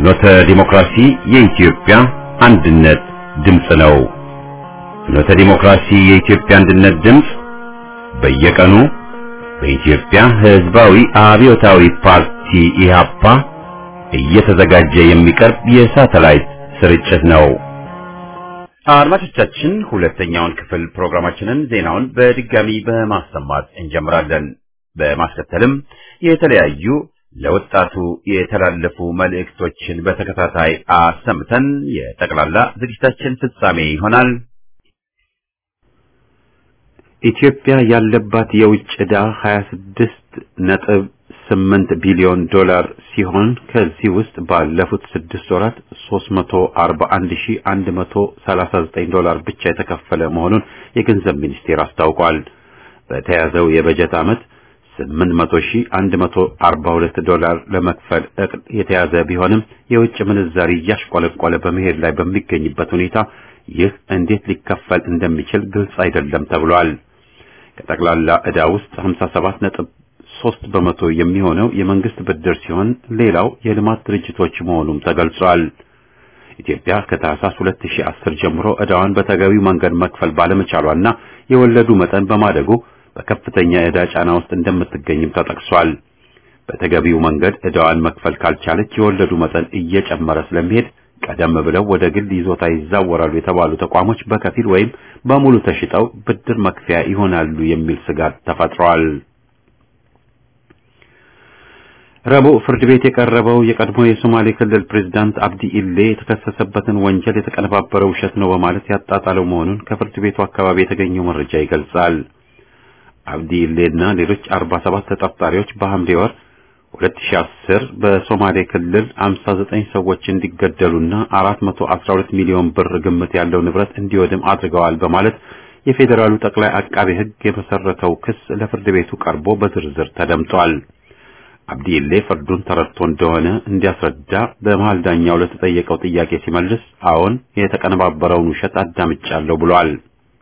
ፍኖተ ዲሞክራሲ የኢትዮጵያ አንድነት ድምፅ ነው። ፍኖተ ዲሞክራሲ የኢትዮጵያ አንድነት ድምፅ በየቀኑ በኢትዮጵያ ሕዝባዊ አብዮታዊ ፓርቲ ኢህአፓ እየተዘጋጀ የሚቀርብ የሳተላይት ስርጭት ነው። አድማጮቻችን ሁለተኛውን ክፍል ፕሮግራማችንን ዜናውን በድጋሚ በማሰማት እንጀምራለን። በማስከተልም የተለያዩ ለወጣቱ የተላለፉ መልእክቶችን በተከታታይ አሰምተን የጠቅላላ ዝግጅታችን ፍጻሜ ይሆናል። ኢትዮጵያ ያለባት የውጭ ዕዳ 26 ነጥብ 8 ቢሊዮን ዶላር ሲሆን ከዚህ ውስጥ ባለፉት ስድስት ወራት 341139 ዶላር ብቻ የተከፈለ መሆኑን የገንዘብ ሚኒስቴር አስታውቋል። በተያዘው የበጀት ዓመት 8142 ዶላር ለመክፈል እቅድ የተያዘ ቢሆንም የውጭ ምንዛሪ እያሽቆለቆለ በመሄድ ላይ በሚገኝበት ሁኔታ ይህ እንዴት ሊከፈል እንደሚችል ግልጽ አይደለም ተብሏል። ከጠቅላላ ዕዳ ውስጥ 57 ነጥብ 3 በመቶ የሚሆነው የመንግስት ብድር ሲሆን ሌላው የልማት ድርጅቶች መሆኑም ተገልጿል። ኢትዮጵያ ከታህሳስ 2010 ጀምሮ ዕዳዋን በተገቢው መንገድ መክፈል ባለመቻሏና የወለዱ መጠን በማደጉ በከፍተኛ የዕዳ ጫና ውስጥ እንደምትገኝም ተጠቅሷል። በተገቢው መንገድ ዕዳዋን መክፈል ካልቻለች የወለዱ መጠን እየጨመረ ስለሚሄድ ቀደም ብለው ወደ ግል ይዞታ ይዛወራሉ የተባሉ ተቋሞች በከፊል ወይም በሙሉ ተሽጠው ብድር መክፈያ ይሆናሉ የሚል ስጋት ተፈጥሯል። ረቡዕ ፍርድ ቤት የቀረበው የቀድሞ የሶማሌ ክልል ፕሬዝዳንት አብዲ ኢሌ የተከሰሰበትን ወንጀል የተቀነባበረ ውሸት ነው በማለት ያጣጣለው መሆኑን ከፍርድ ቤቱ አካባቢ የተገኘው መረጃ ይገልጻል። አብዲ ኢሌና ሌሎች 47 ተጠርጣሪዎች በሐምሌ ወር 2010 በሶማሌ ክልል 59 ሰዎች እንዲገደሉና 412 ሚሊዮን ብር ግምት ያለው ንብረት እንዲወድም አድርገዋል በማለት የፌዴራሉ ጠቅላይ አቃቤ ሕግ የመሰረተው ክስ ለፍርድ ቤቱ ቀርቦ በዝርዝር ተደምጧል። አብዲ ኢሌ ፍርዱን ተረድቶ እንደሆነ እንዲያስረዳ በመሃል ዳኛው ለተጠየቀው ጥያቄ ሲመልስ አዎን የተቀነባበረውን ውሸት አዳምጫለሁ ብሏል።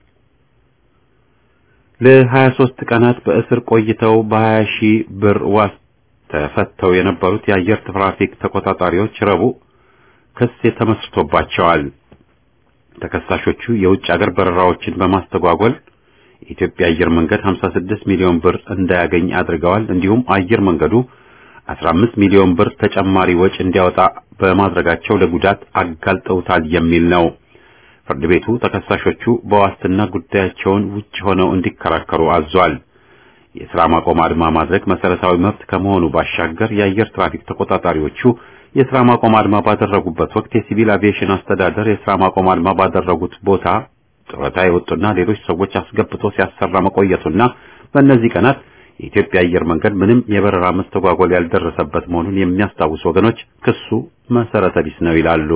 ለ23 ቀናት በእስር ቆይተው በ20 ሺህ ብር ዋስ ተፈተው የነበሩት የአየር ትራፊክ ተቆጣጣሪዎች ረቡዕ ክስ ተመስርቶባቸዋል። ተከሳሾቹ የውጭ አገር በረራዎችን በማስተጓጎል የኢትዮጵያ አየር መንገድ 56 ሚሊዮን ብር እንዳያገኝ አድርገዋል። እንዲሁም አየር መንገዱ 15 ሚሊዮን ብር ተጨማሪ ወጪ እንዲያወጣ በማድረጋቸው ለጉዳት አጋልጠውታል የሚል ነው። ፍርድ ቤቱ ተከሳሾቹ በዋስትና ጉዳያቸውን ውጭ ሆነው እንዲከራከሩ አዟል። የሥራ ማቆም አድማ ማድረግ መሰረታዊ መብት ከመሆኑ ባሻገር የአየር ትራፊክ ተቆጣጣሪዎቹ የሥራ ማቆም አድማ ባደረጉበት ወቅት የሲቪል አቪዬሽን አስተዳደር የሥራ ማቆም አድማ ባደረጉት ቦታ ጡረታ የወጡና ሌሎች ሰዎች አስገብቶ ሲያሰራ መቆየቱና በእነዚህ ቀናት የኢትዮጵያ አየር መንገድ ምንም የበረራ መስተጓጎል ያልደረሰበት መሆኑን የሚያስታውሱ ወገኖች ክሱ መሰረተ ቢስ ነው ይላሉ።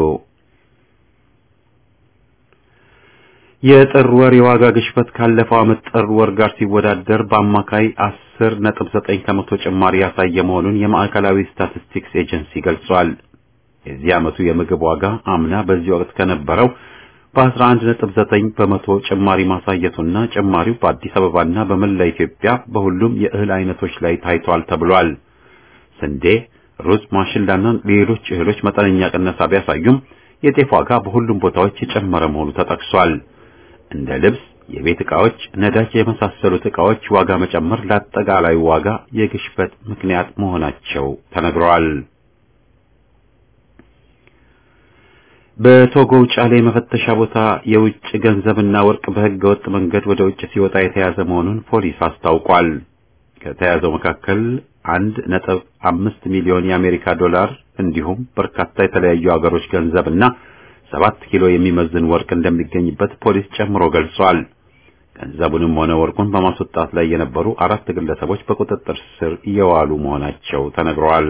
የጥር ወር የዋጋ ግሽበት ካለፈው ዓመት ጥር ወር ጋር ሲወዳደር በአማካይ 10.9 ከመቶ ጭማሪ ያሳየ መሆኑን የማዕከላዊ ስታቲስቲክስ ኤጀንሲ ገልጿል። የዚህ ዓመቱ የምግብ ዋጋ አምና በዚህ ወቅት ከነበረው በ11.9 በመቶ ጭማሪ ማሳየቱና ጭማሪው በአዲስ አበባና በመላ ኢትዮጵያ በሁሉም የእህል አይነቶች ላይ ታይቷል ተብሏል። ስንዴ፣ ሩዝ፣ ማሽላና ሌሎች እህሎች መጠነኛ ቅነሳ ቢያሳዩም የጤፍ ዋጋ በሁሉም ቦታዎች የጨመረ መሆኑ ተጠቅሷል። እንደ ልብስ፣ የቤት ዕቃዎች፣ ነዳጅ የመሳሰሉት ዕቃዎች ዋጋ መጨመር ለአጠቃላይ ዋጋ የግሽበት ምክንያት መሆናቸው ተነግረዋል። በቶጎው ጫሌ መፈተሻ ቦታ የውጭ ገንዘብና ወርቅ በሕገ ወጥ መንገድ ወደ ውጭ ሲወጣ የተያዘ መሆኑን ፖሊስ አስታውቋል። ከተያዘው መካከል አንድ ነጥብ አምስት ሚሊዮን የአሜሪካ ዶላር እንዲሁም በርካታ የተለያዩ ሀገሮች ገንዘብና ሰባት ኪሎ የሚመዝን ወርቅ እንደሚገኝበት ፖሊስ ጨምሮ ገልጿል። ገንዘቡንም ሆነ ወርቁን በማስወጣት ላይ የነበሩ አራት ግለሰቦች በቁጥጥር ስር እየዋሉ መሆናቸው ተነግረዋል።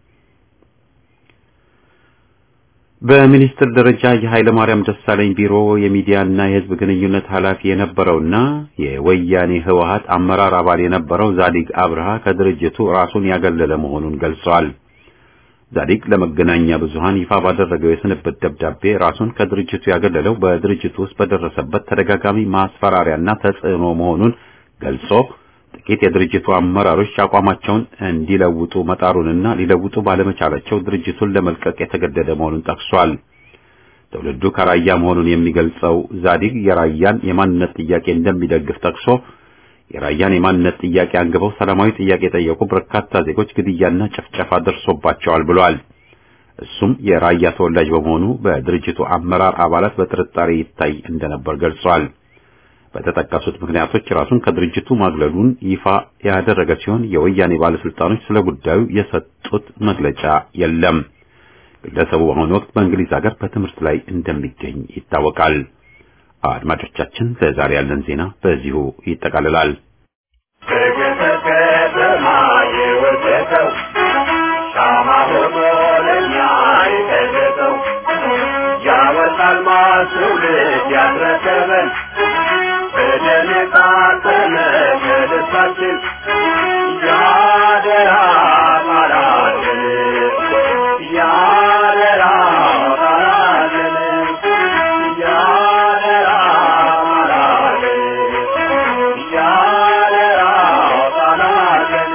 በሚኒስትር ደረጃ የኃይለ ማርያም ደሳለኝ ቢሮ የሚዲያና የሕዝብ ግንኙነት ኃላፊ የነበረውና የወያኔ ህወሓት አመራር አባል የነበረው ዛዲግ አብርሃ ከድርጅቱ ራሱን ያገለለ መሆኑን ገልጿል። ዛዲግ ለመገናኛ ብዙሃን ይፋ ባደረገው የስንብት ደብዳቤ ራሱን ከድርጅቱ ያገለለው በድርጅቱ ውስጥ በደረሰበት ተደጋጋሚ ማስፈራሪያና ተጽዕኖ መሆኑን ገልጾ ጥቂት የድርጅቱ አመራሮች አቋማቸውን እንዲለውጡ መጣሩንና ሊለውጡ ባለመቻላቸው ድርጅቱን ለመልቀቅ የተገደደ መሆኑን ጠቅሷል። ትውልዱ ከራያ መሆኑን የሚገልጸው ዛዲግ የራያን የማንነት ጥያቄ እንደሚደግፍ ጠቅሶ የራያን የማንነት ጥያቄ አንግበው ሰላማዊ ጥያቄ የጠየቁ በርካታ ዜጎች ግድያና ጭፍጨፋ ደርሶባቸዋል ብሏል። እሱም የራያ ተወላጅ በመሆኑ በድርጅቱ አመራር አባላት በጥርጣሬ ይታይ እንደነበር ገልጿል። በተጠቀሱት ምክንያቶች ራሱን ከድርጅቱ ማግለሉን ይፋ ያደረገ ሲሆን የወያኔ ባለስልጣኖች ስለ ጉዳዩ የሰጡት መግለጫ የለም። ግለሰቡ በአሁኑ ወቅት በእንግሊዝ ሀገር በትምህርት ላይ እንደሚገኝ ይታወቃል። አድማጮቻችን፣ ለዛሬ ያለን ዜና በዚሁ ይጠቃልላል። ትውልድ ያስረከበን በደም የታተመ ከልባችን ያደራ ቃላችን ያደራ ቃላችን ያደራ ቃላችን ያደራ ቃላችን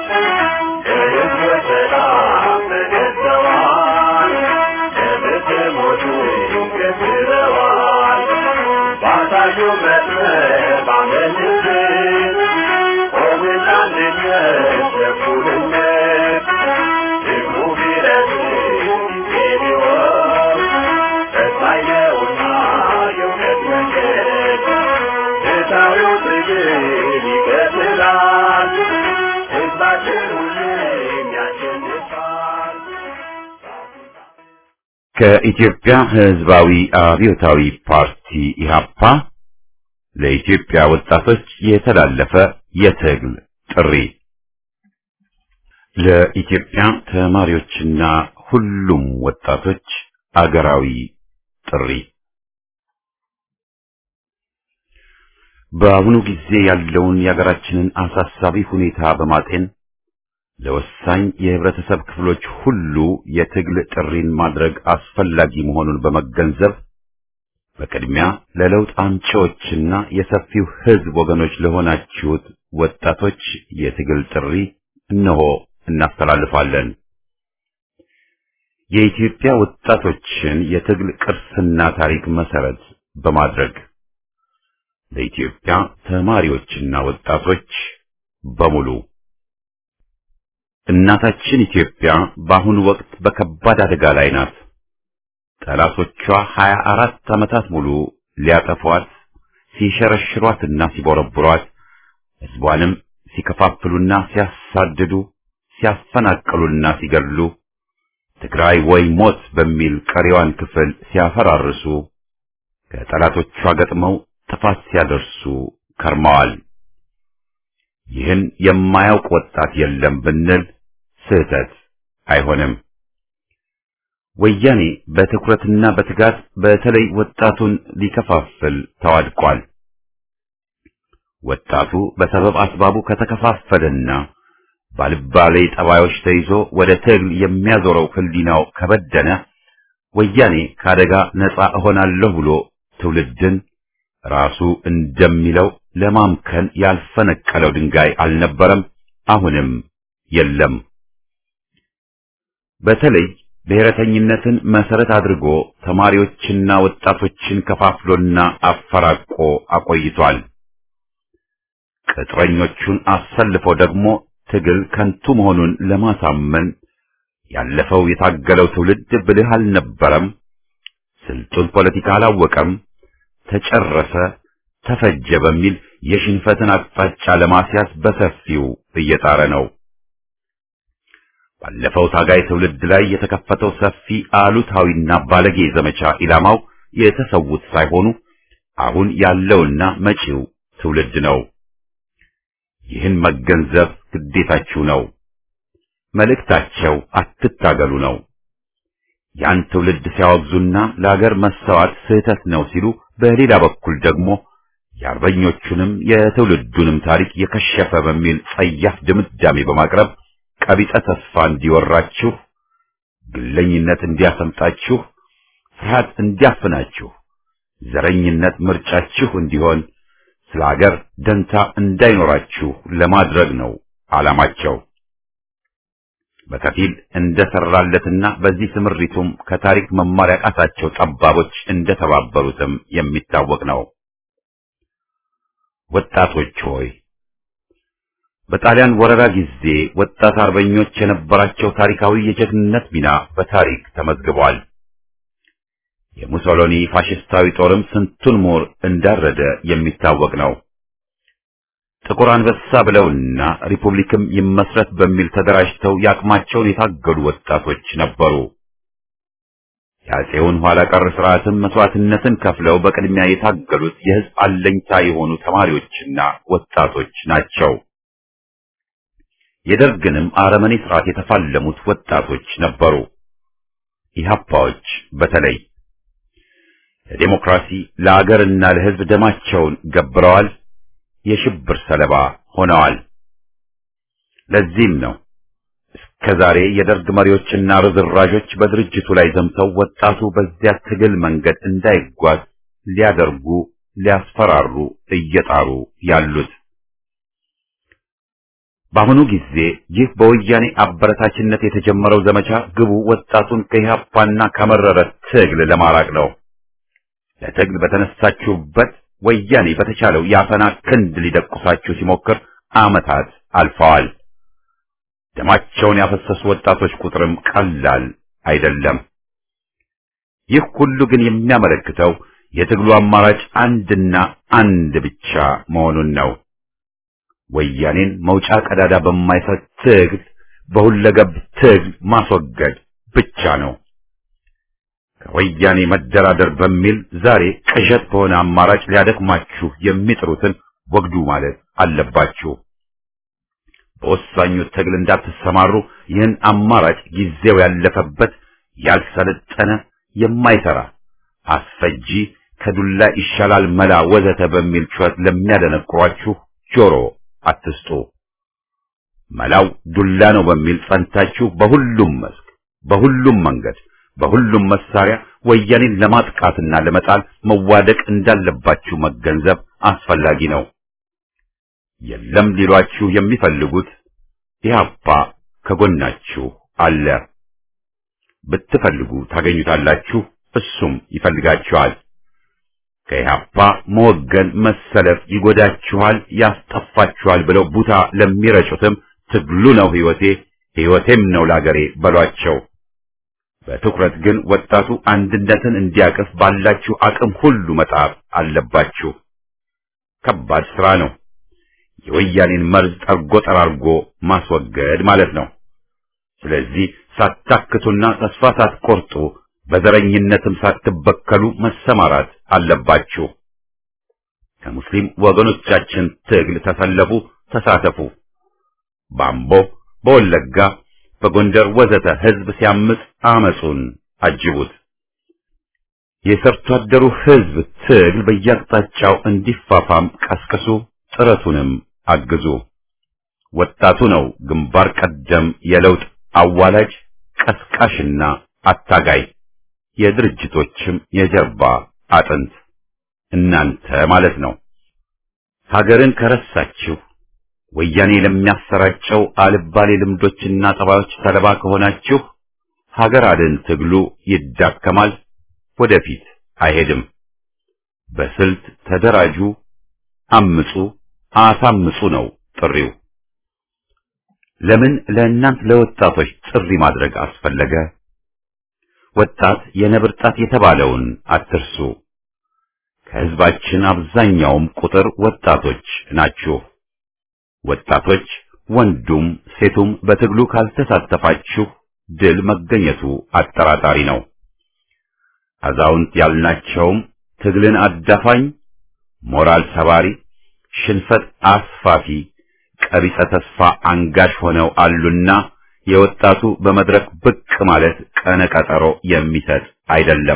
ለሕዝብ ሰላም ተገዝተዋል ለብትሞቱ ገዝረዋል ባሳዩ መስመር ባመንት ቆምና አንድነት ለእኩልነት ሕዝቡ ቢረዝም ጊዜ ቢሆን ፈታኝ ነውና የእውነት መንገድ ፍትሐዊው ትግል ይቀጥላል ሕዝባችን ሁሌም ያሸንፋል ከኢትዮጵያ ሕዝባዊ አብዮታዊ ፓርቲ ኢህአፓ ለኢትዮጵያ ወጣቶች የተላለፈ የትግል ጥሪ ለኢትዮጵያ ተማሪዎችና ሁሉም ወጣቶች አገራዊ ጥሪ በአሁኑ ጊዜ ያለውን የሀገራችንን አሳሳቢ ሁኔታ በማጤን ለወሳኝ የህብረተሰብ ክፍሎች ሁሉ የትግል ጥሪን ማድረግ አስፈላጊ መሆኑን በመገንዘብ በቅድሚያ ለለውጥ አምጪዎችና የሰፊው ህዝብ ወገኖች ለሆናችሁት ወጣቶች የትግል ጥሪ እነሆ እናስተላልፋለን። የኢትዮጵያ ወጣቶችን የትግል ቅርስና ታሪክ መሰረት በማድረግ ለኢትዮጵያ ተማሪዎችና ወጣቶች በሙሉ እናታችን ኢትዮጵያ በአሁኑ ወቅት በከባድ አደጋ ላይ ናት። ጠላቶቿ ሀያ አራት ዓመታት ሙሉ ሊያጠፏት ሲሸረሽሯትና ሲቦረብሯት ሕዝቧንም ሲከፋፍሉና ሲያሳድዱ ሲያፈናቅሉና ሲገድሉ ትግራይ ወይ ሞት በሚል ቀሪዋን ክፍል ሲያፈራርሱ ከጠላቶቿ ገጥመው ጥፋት ሲያደርሱ ከርመዋል። ይህን የማያውቅ ወጣት የለም ብንል ስህተት አይሆንም። ወያኔ በትኩረትና በትጋት በተለይ ወጣቱን ሊከፋፍል ተዋድቋል። ወጣቱ በሰበብ አስባቡ ከተከፋፈለና ባልባሌ ጠባዮች ተይዞ ወደ ትግል የሚያዞረው ህሊናው ከበደነ ወያኔ ከአደጋ ነፃ እሆናለሁ ብሎ ትውልድን ራሱ እንደሚለው ለማምከን ያልፈነቀለው ድንጋይ አልነበረም፣ አሁንም የለም። በተለይ ብሔረተኝነትን መሰረት አድርጎ ተማሪዎችና ወጣቶችን ከፋፍሎና አፈራቆ አቆይቷል። ቅጥረኞቹን አሰልፎ ደግሞ ትግል ከንቱ መሆኑን ለማሳመን ያለፈው የታገለው ትውልድ ብልህ አልነበረም፣ ስልጡን ፖለቲካ አላወቀም፣ ተጨረሰ፣ ተፈጀ በሚል የሽንፈትን አቅጣጫ ለማስያዝ በሰፊው እየጣረ ነው። ባለፈው ታጋይ ትውልድ ላይ የተከፈተው ሰፊ አሉታዊና ባለጌ ዘመቻ ኢላማው የተሰዉት ሳይሆኑ አሁን ያለውና መጪው ትውልድ ነው። ይህን መገንዘብ ግዴታችሁ ነው። መልእክታቸው አትታገሉ ነው። ያን ትውልድ ሲያወግዙና ለአገር መሰዋት ስህተት ነው ሲሉ፣ በሌላ በኩል ደግሞ የአርበኞቹንም የትውልዱንም ታሪክ የከሸፈ በሚል ጸያፍ ድምዳሜ በማቅረብ ቀቢጸ ተስፋ እንዲወራችሁ፣ ግለኝነት እንዲያሰምጣችሁ፣ ፍርሃት እንዲያፍናችሁ፣ ዘረኝነት ምርጫችሁ እንዲሆን ስለ ሀገር ደንታ እንዳይኖራችሁ ለማድረግ ነው ዓላማቸው። በከፊል እንደሰራለትና በዚህ ስምሪቱም ከታሪክ መማር ያቃታቸው ጠባቦች እንደተባበሩትም የሚታወቅ ነው። ወጣቶች ሆይ በጣሊያን ወረራ ጊዜ ወጣት አርበኞች የነበራቸው ታሪካዊ የጀግንነት ሚና በታሪክ ተመዝግቧል። የሙሶሎኒ ፋሽስታዊ ጦርም ስንቱን ምሁር እንዳረደ የሚታወቅ ነው። ጥቁር አንበሳ ብለውና ሪፑብሊክም ይመስረት በሚል ተደራጅተው ያቅማቸውን የታገሉ ወጣቶች ነበሩ። የአፄውን ኋላ ቀር ስርዓትም መስዋዕትነትን ከፍለው በቅድሚያ የታገሉት የሕዝብ አለኝታ የሆኑ ተማሪዎችና ወጣቶች ናቸው። የደርግንም አረመኔ ስርዓት የተፋለሙት ወጣቶች ነበሩ። ኢህአፓዎች በተለይ ለዴሞክራሲ ለአገርና ለሕዝብ ደማቸውን ገብረዋል። የሽብር ሰለባ ሆነዋል። ለዚህም ነው እስከ ዛሬ የደርግ መሪዎችና ርዝራዦች በድርጅቱ ላይ ዘምተው ወጣቱ በዚያ ትግል መንገድ እንዳይጓዝ ሊያደርጉ ሊያስፈራሩ እየጣሩ ያሉት። በአሁኑ ጊዜ ይህ በወያኔ አበረታችነት የተጀመረው ዘመቻ ግቡ ወጣቱን ከኢህአፓና ከመረረ ትግል ለማራቅ ነው። ለትግል በተነሳችሁበት ወያኔ በተቻለው የአፈና ክንድ ሊደቁሳችሁ ሲሞክር ዓመታት አልፈዋል። ደማቸውን ያፈሰሱ ወጣቶች ቁጥርም ቀላል አይደለም። ይህ ሁሉ ግን የሚያመለክተው የትግሉ አማራጭ አንድና አንድ ብቻ መሆኑን ነው። ወያኔን መውጫ ቀዳዳ በማይሰጥ ትግል፣ በሁለገብ ትግል ማስወገድ ብቻ ነው። ከወያኔ መደራደር በሚል ዛሬ ቅዠት በሆነ አማራጭ ሊያደክማችሁ የሚጥሩትን ወግዱ ማለት አለባችሁ። በወሳኙ ትግል እንዳትሰማሩ ይህን አማራጭ ጊዜው ያለፈበት ያልሰለጠነ የማይሰራ አስፈጂ ከዱላ ይሻላል መላ ወዘተ በሚል ጩኸት ለሚያደነቁሯችሁ ጆሮ አትስጡ። መላው ዱላ ነው በሚል ጸንታችሁ በሁሉም መስክ፣ በሁሉም መንገድ፣ በሁሉም መሳሪያ ወያኔን ለማጥቃትና ለመጣል መዋደቅ እንዳለባችሁ መገንዘብ አስፈላጊ ነው። የለም ሊሏችሁ የሚፈልጉት ኢህአፓ ከጎናችሁ አለ። ብትፈልጉ ታገኙታላችሁ፣ እሱም ይፈልጋችኋል። ከኢህአፓ መወገን መሰለፍ ይጎዳችኋል፣ ያስጠፋችኋል ብለው ቡታ ለሚረጩትም ትግሉ ነው ሕይወቴ፣ ሕይወቴም ነው ላገሬ በሏቸው። በትኩረት ግን ወጣቱ አንድነትን እንዲያቅፍ ባላችሁ አቅም ሁሉ መጣር አለባችሁ። ከባድ ስራ ነው። የወያኔን መርዝ ጠርጎ ጠራርጎ ማስወገድ ማለት ነው። ስለዚህ ሳታክቱና ተስፋ ሳትቆርጡ በዘረኝነትም ሳትበከሉ መሰማራት አለባችሁ። ከሙስሊም ወገኖቻችን ትግል ተሰለፉ፣ ተሳተፉ። በአምቦ፣ በወለጋ፣ በጎንደር ወዘተ ህዝብ ሲያምጽ አመጹን አጅቡት። የሰርቶ አደሩ ህዝብ ትግል በየአቅጣጫው እንዲፋፋም ቀስቅሱ፣ ጥረቱንም አግዙ። ወጣቱ ነው ግንባር ቀደም የለውጥ አዋላጅ ቀስቃሽና አታጋይ የድርጅቶችም የጀርባ አጥንት እናንተ ማለት ነው። ሀገርን ከረሳችሁ ወያኔ ለሚያሰራጨው አልባሌ ልምዶችና ጠባዮች ሰለባ ከሆናችሁ ሀገር አድን ትግሉ ይዳከማል፣ ወደፊት አይሄድም። በስልት ተደራጁ፣ አምጹ፣ አሳምጹ ነው ጥሪው። ለምን ለእናንት ለወጣቶች ጥሪ ማድረግ አስፈለገ? ወጣት የነብር ጣት የተባለውን አትርሱ። ከህዝባችን አብዛኛውም ቁጥር ወጣቶች ናችሁ። ወጣቶች ወንዱም ሴቱም በትግሉ ካልተሳተፋችሁ ድል መገኘቱ አጠራጣሪ ነው። አዛውንት ያልናቸውም ትግልን አዳፋኝ፣ ሞራል ሰባሪ፣ ሽንፈት አስፋፊ፣ ቀቢጸ ተስፋ አንጋሽ ሆነው አሉና የወጣቱ በመድረክ ብቅ ማለት ቀነ ቀጠሮ የሚሰጥ አይደለም።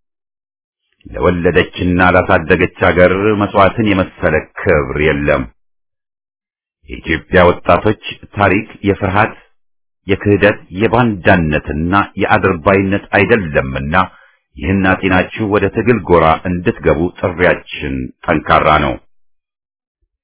ለወለደችና ላሳደገች አገር መስዋዕትን የመሰለ ክብር የለም። የኢትዮጵያ ወጣቶች ታሪክ የፍርሃት፣ የክህደት፣ የባንዳነትና የአድርባይነት አይደለምና ይህን አጤናችሁ ወደ ትግል ጎራ እንድትገቡ ጥሪያችን ጠንካራ ነው።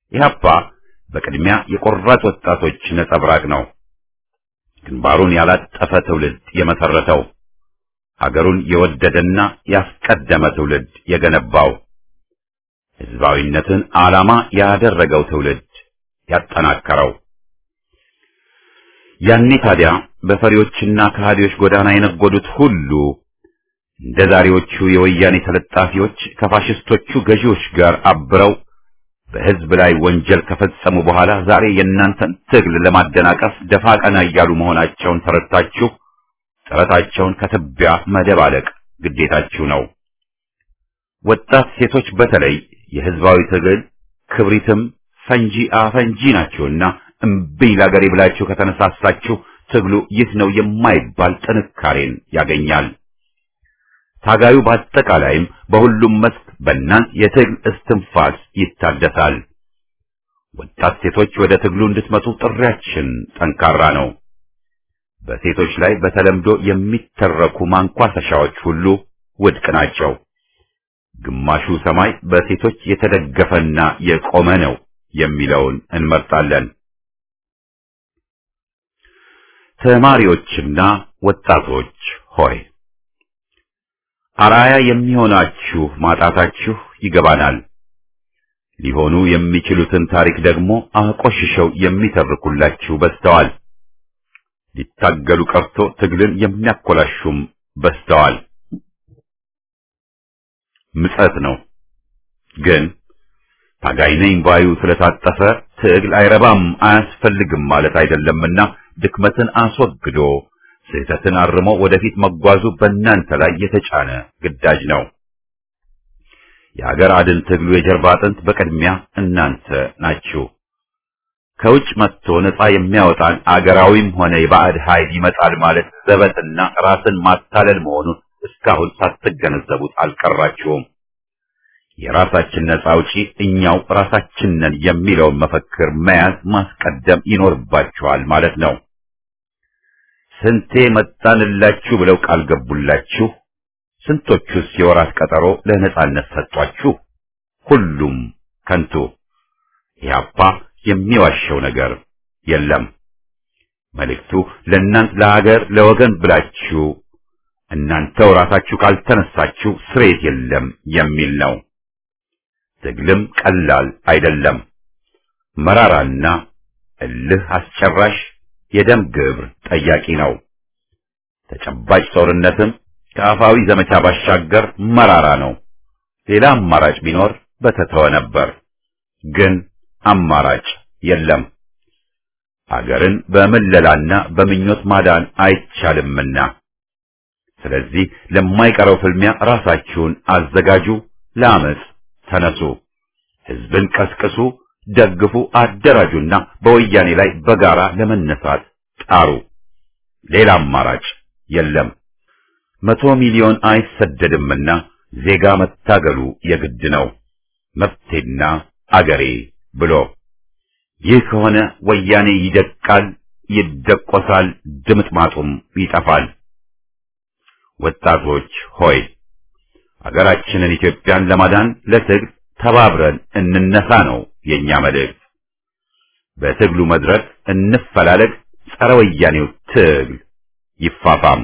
ኢህአፓ በቅድሚያ የቆራጥ ወጣቶች ነጸብራቅ ነው። ግንባሩን ያላጠፈ ትውልድ የመሰረተው ሀገሩን የወደደና ያስቀደመ ትውልድ የገነባው ህዝባዊነትን ዓላማ ያደረገው ትውልድ ያጠናከረው። ያኔ ታዲያ በፈሪዎችና ከሃዲዎች ጎዳና የነጎዱት ሁሉ እንደ ዛሬዎቹ የወያኔ ተለጣፊዎች ከፋሽስቶቹ ገዢዎች ጋር አብረው በህዝብ ላይ ወንጀል ከፈጸሙ በኋላ ዛሬ የእናንተን ትግል ለማደናቀፍ ደፋ ቀና እያሉ መሆናቸውን ተረድታችሁ ጥረታቸውን ከትቢያ መደባለቅ ግዴታችሁ ነው። ወጣት ሴቶች በተለይ የህዝባዊ ትግል ክብሪትም ፈንጂ አፈንጂ ናቸውና እምቢኝ ለአገሬ ብላችሁ ከተነሳሳችሁ ትግሉ ይህ ነው የማይባል ጥንካሬን ያገኛል። ታጋዩ በአጠቃላይም በሁሉም መስክ በእናንት የትግል እስትንፋስ ይታደሳል። ወጣት ሴቶች ወደ ትግሉ እንድትመጡ ጥሪያችን ጠንካራ ነው። በሴቶች ላይ በተለምዶ የሚተረኩ ማንኳሰሻዎች ሁሉ ውድቅ ናቸው። ግማሹ ሰማይ በሴቶች የተደገፈና የቆመ ነው የሚለውን እንመርጣለን። ተማሪዎችና ወጣቶች ሆይ አራያ የሚሆናችሁ ማጣታችሁ ይገባናል። ሊሆኑ የሚችሉትን ታሪክ ደግሞ አቆሽሸው የሚተርኩላችሁ በዝተዋል። ሊታገሉ ቀርቶ ትግልን የሚያኮላሹም በዝተዋል። ምጸት ነው። ግን ታጋይ ነኝ ባዩ ስለታጠፈ ትግል አይረባም አያስፈልግም ማለት አይደለምና ድክመትን አስወግዶ ስህተትን አርሞ ወደፊት መጓዙ በእናንተ ላይ የተጫነ ግዳጅ ነው። የሀገር አድን ትግሉ የጀርባ አጥንት በቅድሚያ እናንተ ናችሁ። ከውጭ መጥቶ ነፃ የሚያወጣን አገራዊም ሆነ የባዕድ ኃይል ይመጣል ማለት ዘበትና ራስን ማታለል መሆኑን እስካሁን ሳትገነዘቡት አልቀራችሁም። የራሳችን ነፃ አውጪ እኛው ራሳችን ነን የሚለውን መፈክር መያዝ ማስቀደም ይኖርባችኋል ማለት ነው። ስንቴ መጣንላችሁ ብለው ቃል ገቡላችሁ? ስንቶቹስ የወራት ቀጠሮ ለነጻነት ሰጧችሁ? ሁሉም ከንቱ። ኢህአፓ የሚዋሸው ነገር የለም። መልእክቱ ለእናንት ለሀገር ለወገን ብላችሁ እናንተው ራሳችሁ ካልተነሳችሁ ስሬት የለም የሚል ነው። ትግልም ቀላል አይደለም። መራራና እልህ አስጨራሽ የደም ግብር ጠያቂ ነው። ተጨባጭ ጦርነትም ከአፋዊ ዘመቻ ባሻገር መራራ ነው። ሌላ አማራጭ ቢኖር በተተወ ነበር። ግን አማራጭ የለም። አገርን በምለላና በምኞት ማዳን አይቻልምና፣ ስለዚህ ለማይቀረው ፍልሚያ ራሳችሁን አዘጋጁ፣ ለአመፅ ተነሱ፣ ህዝብን ቀስቅሱ፣ ደግፉ፣ አደራጁና በወያኔ ላይ በጋራ ለመነሳት ጣሩ። ሌላ አማራጭ የለም። መቶ ሚሊዮን አይሰደድምና ዜጋ መታገሉ የግድ ነው። መብቴና አገሬ ብሎ ይህ ከሆነ ወያኔ ይደቃል፣ ይደቆሳል፣ ድምጥማጡም ይጠፋል። ወጣቶች ሆይ አገራችንን ኢትዮጵያን ለማዳን ለትግል ተባብረን እንነሳ ነው የኛ መልእክት። በትግሉ መድረክ እንፈላለግ፣ ጸረ ወያኔው ትግል ይፋፋም።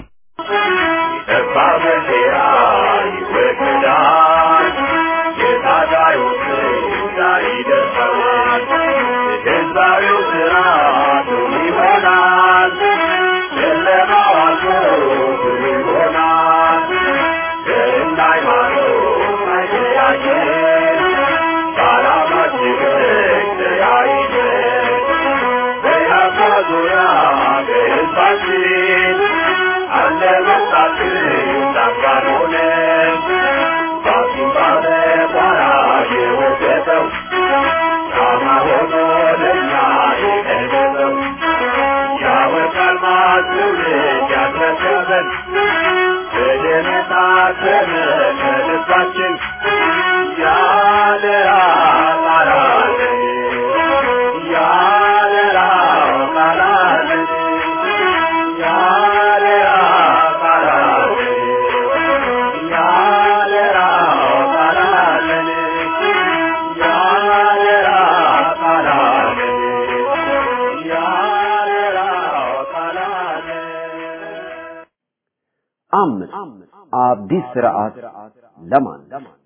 አምስት አዲስ ስርዓት ለማን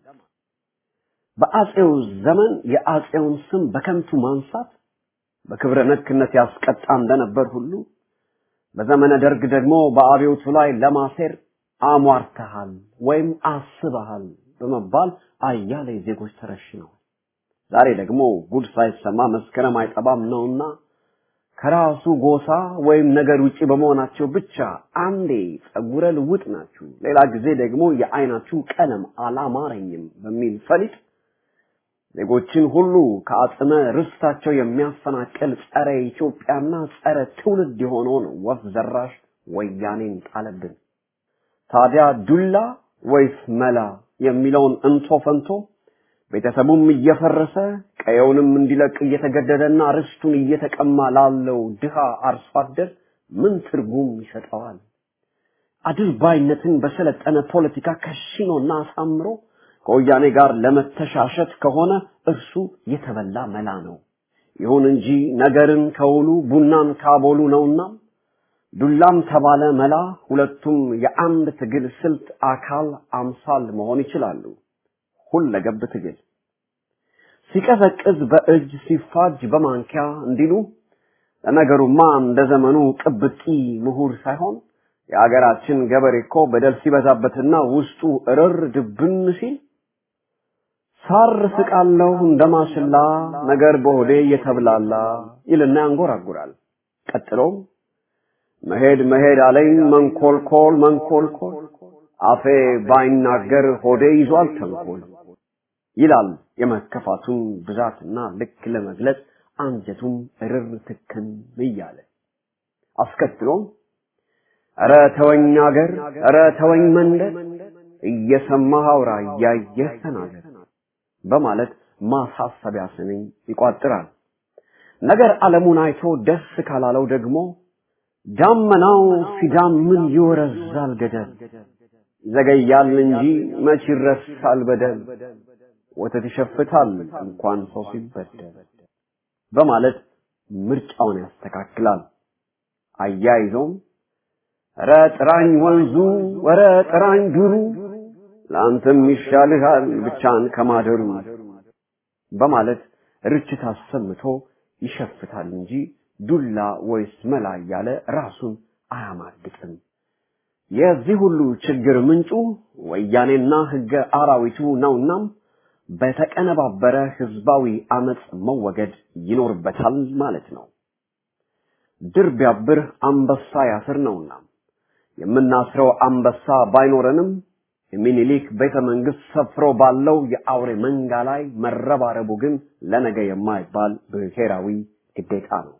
በአጼው ዘመን የአጼውን ስም በከንቱ ማንሳት በክብረ ነክነት ያስቀጣ እንደነበር ሁሉ በዘመነ ደርግ ደግሞ በአብዮቱ ላይ ለማሴር አሟርተሃል ወይም አስበሃል በመባል አያሌ ዜጎች ተረሽነዋል። ዛሬ ደግሞ ጉድ ሳይሰማ መስከረም አይጠባም ነውና ከራሱ ጎሳ ወይም ነገር ውጪ በመሆናቸው ብቻ አንዴ ጸጉረ ልውጥ ናችሁ፣ ሌላ ጊዜ ደግሞ የአይናችሁ ቀለም አላማረኝም በሚል ፈሊጥ ዜጎችን ሁሉ ከአጽመ ርስታቸው የሚያፈናቅል ጸረ ኢትዮጵያና ጸረ ትውልድ የሆነውን ወፍ ዘራሽ ወያኔን ጣለብን። ታዲያ ዱላ ወይስ መላ የሚለውን እንቶ ፈንቶ ቤተሰቡም እየፈረሰ ቀየውንም እንዲለቅ እየተገደደና ርስቱን እየተቀማ ላለው ድሃ አርሶ አደር ምን ትርጉም ይሰጠዋል? አድርባይነትን በሰለጠነ ፖለቲካ ከሽኖና አሳምሮ ከወያኔ ጋር ለመተሻሸት ከሆነ እርሱ የተበላ መላ ነው። ይሁን እንጂ ነገርን ከውሉ ቡናን ካቦሉ ነውና ዱላም ተባለ መላ ሁለቱም የአንድ ትግል ስልት አካል አምሳል መሆን ይችላሉ። ሁለገብ ትግል ሲቀዘቅዝ በእጅ ሲፋጅ በማንኪያ እንዲሉ ለነገሩማ እንደ ዘመኑ ቅብጢ ምሁር ሳይሆን የአገራችን ገበሬ እኮ በደል ሲበዛበትና ውስጡ እርር ድብን ሲል ሳር ስቃለሁ እንደማሽላ ነገር በሆዴ እየተብላላ ይልና ያንጎራጉራል። ቀጥሎም መሄድ መሄድ አለኝ መንኮልኮል መንኮልኮል አፌ ባይናገር ሆዴ ይዟል ተንኮል ይላል የመከፋቱን ብዛትና ልክ ለመግለጽ አንጀቱም እርር ትክን እያለ አስከትሎም ኧረ ተወኝ አገር ኧረ ተወኝ መንደር እየሰማህ አውራ እያየህ ተናገር በማለት ማሳሰቢያ ስንኝ ይቋጥራል። ነገር ዓለሙን አይቶ ደስ ካላለው ደግሞ ዳመናው ሲዳምን ይወረዛል ገደል ይዘገያል እንጂ መች ይረሳል በደል ወተት ይሸፍታል እንኳን ሰው ሲበደል በማለት ምርጫውን ያስተካክላል። አያይዞም ኧረ ጥራኝ ወንዙ ኧረ ጥራኝ ዱሩ ለአንተም ይሻልሃል ብቻን ከማደሩ በማለት ርችት አሰምቶ ይሸፍታል እንጂ ዱላ ወይስ መላ እያለ ራሱን አያማግጥም። የዚህ ሁሉ ችግር ምንጩ ወያኔና ህገ አራዊቱ ነውናም በተቀነባበረ ህዝባዊ አመፅ መወገድ ይኖርበታል ማለት ነው። ድር ቢያብር አንበሳ ያስር ነውና የምናስረው አንበሳ ባይኖረንም የሚኒሊክ ቤተ መንግስት ሰፍሮ ባለው የአውሬ መንጋ ላይ መረባረቡ ግን ለነገ የማይባል ብሔራዊ ግዴታ ነው።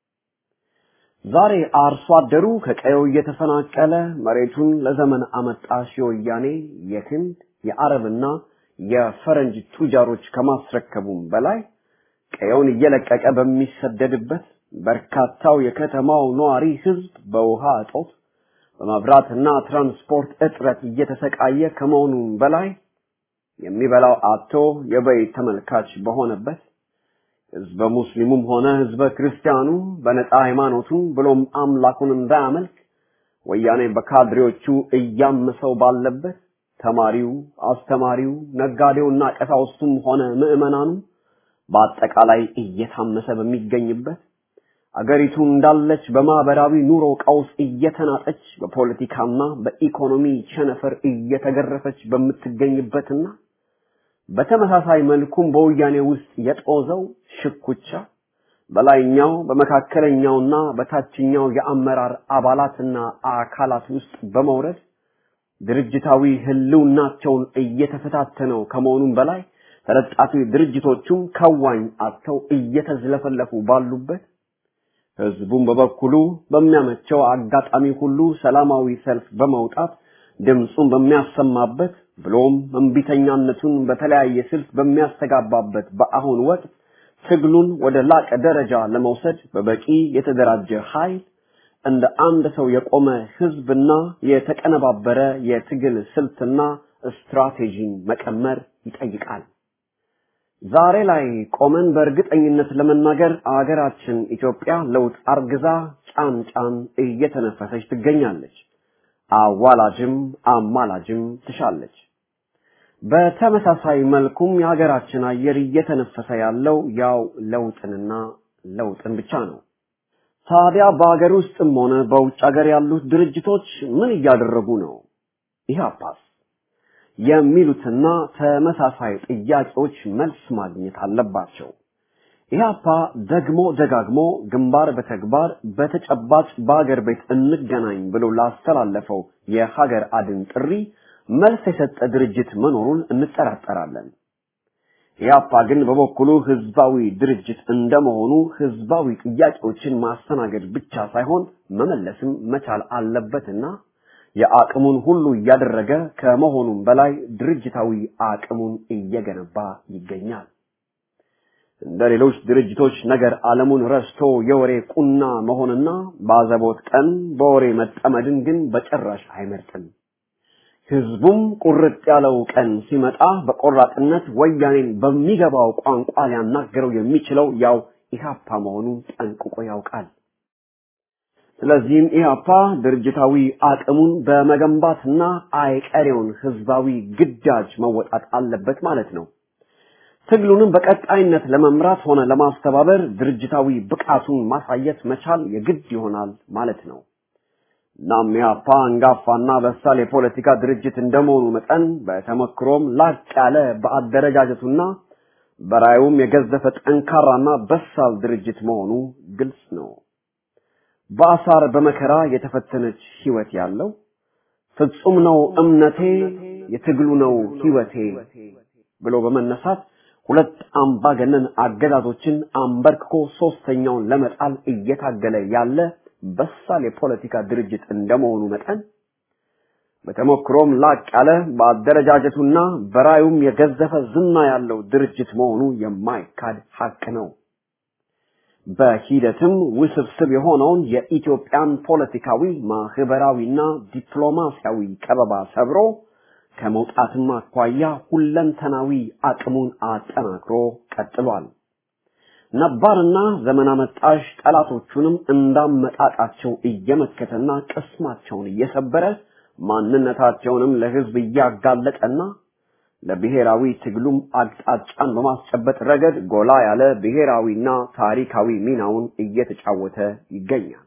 ዛሬ አርሶ አደሩ ከቀየው እየተፈናቀለ መሬቱን ለዘመን አመጣሽ የወያኔ የህንድ የአረብና የፈረንጅ ቱጃሮች ከማስረከቡም በላይ ቀየውን እየለቀቀ በሚሰደድበት በርካታው የከተማው ነዋሪ ህዝብ በውሃ እጦት በመብራትና ትራንስፖርት እጥረት እየተሰቃየ ከመሆኑም በላይ የሚበላው አጥቶ የበይ ተመልካች በሆነበት ህዝበ ሙስሊሙም ሆነ ህዝበ ክርስቲያኑ በነፃ ሃይማኖቱን ብሎም አምላኩን እንዳያመልክ ወያኔ በካድሬዎቹ እያመሰው ባለበት ተማሪው፣ አስተማሪው፣ ነጋዴውና ቀሳውስቱም ሆነ ምዕመናኑ በአጠቃላይ እየታመሰ በሚገኝበት አገሪቱ እንዳለች በማህበራዊ ኑሮ ቀውስ እየተናጠች በፖለቲካና በኢኮኖሚ ቸነፈር እየተገረፈች በምትገኝበትና በተመሳሳይ መልኩም በወያኔ ውስጥ የጦዘው ሽኩቻ በላይኛው በመካከለኛውና በታችኛው የአመራር አባላትና አካላት ውስጥ በመውረድ ድርጅታዊ ህልውናቸውን እየተፈታተነው ከመሆኑም በላይ ተለጣፊ ድርጅቶቹም ከዋኝ አጥተው እየተዝለፈለፉ ባሉበት ህዝቡም በበኩሉ በሚያመቸው አጋጣሚ ሁሉ ሰላማዊ ሰልፍ በመውጣት ድምፁን በሚያሰማበት ብሎም እምቢተኛነቱን በተለያየ ስልት በሚያስተጋባበት በአሁን ወቅት ትግሉን ወደ ላቀ ደረጃ ለመውሰድ በበቂ የተደራጀ ኃይል እንደ አንድ ሰው የቆመ ህዝብና የተቀነባበረ የትግል ስልትና ስትራቴጂን መቀመር ይጠይቃል። ዛሬ ላይ ቆመን በእርግጠኝነት ለመናገር አገራችን ኢትዮጵያ ለውጥ አርግዛ ጫን ጫን እየተነፈሰች ትገኛለች። አዋላጅም አማላጅም ትሻለች። በተመሳሳይ መልኩም የሀገራችን አየር እየተነፈሰ ያለው ያው ለውጥንና ለውጥን ብቻ ነው። ታዲያ በሀገር ውስጥም ሆነ በውጭ ሀገር ያሉት ድርጅቶች ምን እያደረጉ ነው? ኢህአፓስ የሚሉትና ተመሳሳይ ጥያቄዎች መልስ ማግኘት አለባቸው። ኢህአፓ ደግሞ ደጋግሞ ግንባር በተግባር በተጨባጭ በሀገር ቤት እንገናኝ ብሎ ላስተላለፈው የሀገር አድን ጥሪ መልስ የሰጠ ድርጅት መኖሩን እንጠራጠራለን። ኢህአፓ ግን በበኩሉ ህዝባዊ ድርጅት እንደመሆኑ ህዝባዊ ጥያቄዎችን ማስተናገድ ብቻ ሳይሆን መመለስም መቻል አለበትና የአቅሙን ሁሉ እያደረገ ከመሆኑም በላይ ድርጅታዊ አቅሙን እየገነባ ይገኛል። እንደ ሌሎች ድርጅቶች ነገር ዓለሙን ረስቶ የወሬ ቁና መሆንና ባዘቦት ቀን በወሬ መጠመድን ግን በጭራሽ አይመርጥም። ህዝቡም ቁርጥ ያለው ቀን ሲመጣ በቆራጥነት ወያኔን በሚገባው ቋንቋ ሊያናገረው የሚችለው ያው ኢህአፓ መሆኑን ጠንቅቆ ያውቃል። ስለዚህም ኢህአፓ ድርጅታዊ አቅሙን በመገንባትና አይቀሬውን ህዝባዊ ግዳጅ መወጣት አለበት ማለት ነው። ትግሉንም በቀጣይነት ለመምራት ሆነ ለማስተባበር ድርጅታዊ ብቃቱን ማሳየት መቻል የግድ ይሆናል ማለት ነው። እናም ኢህአፓ አንጋፋና በሳል የፖለቲካ ድርጅት እንደመሆኑ መጠን በተመክሮም ላቅ ያለ በአደረጃጀቱና በራዩም የገዘፈ ጠንካራና በሳል ድርጅት መሆኑ ግልጽ ነው። በአሳር በመከራ የተፈተነች ህይወት ያለው ፍጹም ነው እምነቴ የትግሉ ነው ህይወቴ ብሎ በመነሳት ሁለት አምባገነን አገዛዞችን አንበርክኮ ሶስተኛውን ለመጣል እየታገለ ያለ በሳል የፖለቲካ ድርጅት እንደመሆኑ መጠን በተሞክሮም ላቅ ያለ በአደረጃጀቱና በራዩም የገዘፈ ዝና ያለው ድርጅት መሆኑ የማይካድ ሀቅ ነው። በሂደትም ውስብስብ የሆነውን የኢትዮጵያን ፖለቲካዊ ማህበራዊና ዲፕሎማሲያዊ ከበባ ሰብሮ ከመውጣትም አኳያ ሁለንተናዊ አቅሙን አጠናክሮ ቀጥሏል። ነባርና ዘመን አመጣሽ ጠላቶቹንም እንዳመጣጣቸው እየመከተና ቅስማቸውን እየሰበረ ማንነታቸውንም ለህዝብ እያጋለጠና ለብሔራዊ ትግሉም አቅጣጫን በማስጨበጥ ረገድ ጎላ ያለ ብሔራዊና ታሪካዊ ሚናውን እየተጫወተ ይገኛል።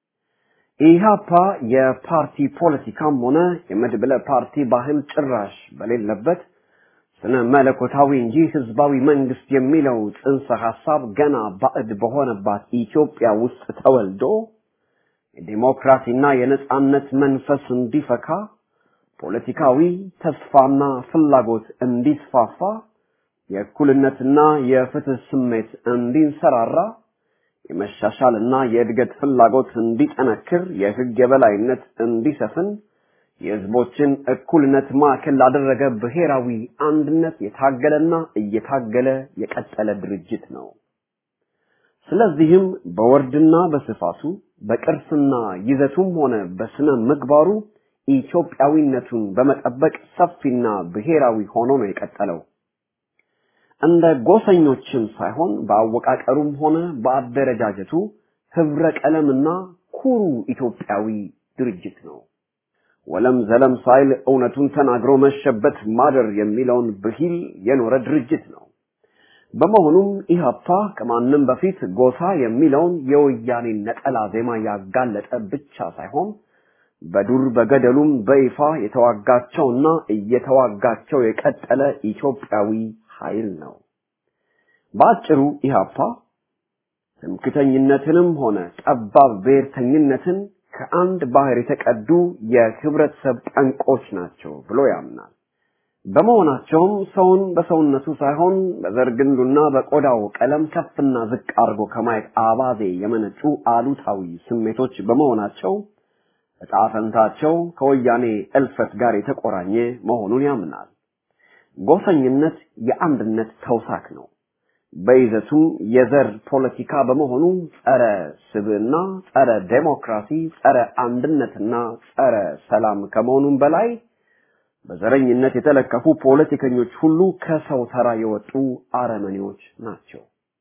ኢህአፓ የፓርቲ ፖለቲካም ሆነ የመድብለ ፓርቲ ባህል ጭራሽ በሌለበት ስነ መለኮታዊ እንጂ ህዝባዊ መንግስት የሚለው ጽንሰ ሐሳብ ገና ባዕድ በሆነባት ኢትዮጵያ ውስጥ ተወልዶ የዲሞክራሲና የነጻነት መንፈስ እንዲፈካ ፖለቲካዊ ተስፋና ፍላጎት እንዲስፋፋ የእኩልነትና የፍትህ ስሜት እንዲንሰራራ የመሻሻልና የእድገት ፍላጎት እንዲጠነክር የህግ የበላይነት እንዲሰፍን የህዝቦችን እኩልነት ማዕከል ላደረገ ብሔራዊ አንድነት የታገለና እየታገለ የቀጠለ ድርጅት ነው። ስለዚህም በወርድና በስፋቱ በቅርስና ይዘቱም ሆነ በስነ ምግባሩ ኢትዮጵያዊነቱን በመጠበቅ ሰፊና ብሔራዊ ሆኖ ነው የቀጠለው። እንደ ጎሰኞችም ሳይሆን በአወቃቀሩም ሆነ በአደረጃጀቱ ህብረ ቀለምና ኩሩ ኢትዮጵያዊ ድርጅት ነው። ወለም ዘለም ሳይል እውነቱን ተናግሮ መሸበት ማደር የሚለውን ብሂል የኖረ ድርጅት ነው። በመሆኑም ኢህአፓ ከማንም በፊት ጎሳ የሚለውን የወያኔ ነጠላ ዜማ ያጋለጠ ብቻ ሳይሆን በዱር በገደሉም በይፋ የተዋጋቸውና እየተዋጋቸው የቀጠለ ኢትዮጵያዊ ኃይል ነው። በአጭሩ ኢህአፓ ትምክተኝነትንም ሆነ ጠባብ ብሔርተኝነትን ከአንድ ባህር የተቀዱ የህብረተሰብ ጠንቆች ናቸው ብሎ ያምናል። በመሆናቸውም ሰውን በሰውነቱ ሳይሆን በዘር ግንዱና በቆዳው ቀለም ከፍና ዝቅ አድርጎ ከማየት አባዜ የመነጩ አሉታዊ ስሜቶች በመሆናቸው ዕጣ ፈንታቸው ከወያኔ እልፈት ጋር የተቆራኘ መሆኑን ያምናል። ጎሰኝነት የአንድነት ተውሳክ ነው። በይዘቱም የዘር ፖለቲካ በመሆኑ ጸረ ስብዕና፣ ጸረ ዴሞክራሲ፣ ጸረ አንድነትና ጸረ ሰላም ከመሆኑም በላይ በዘረኝነት የተለከፉ ፖለቲከኞች ሁሉ ከሰው ተራ የወጡ አረመኔዎች ናቸው።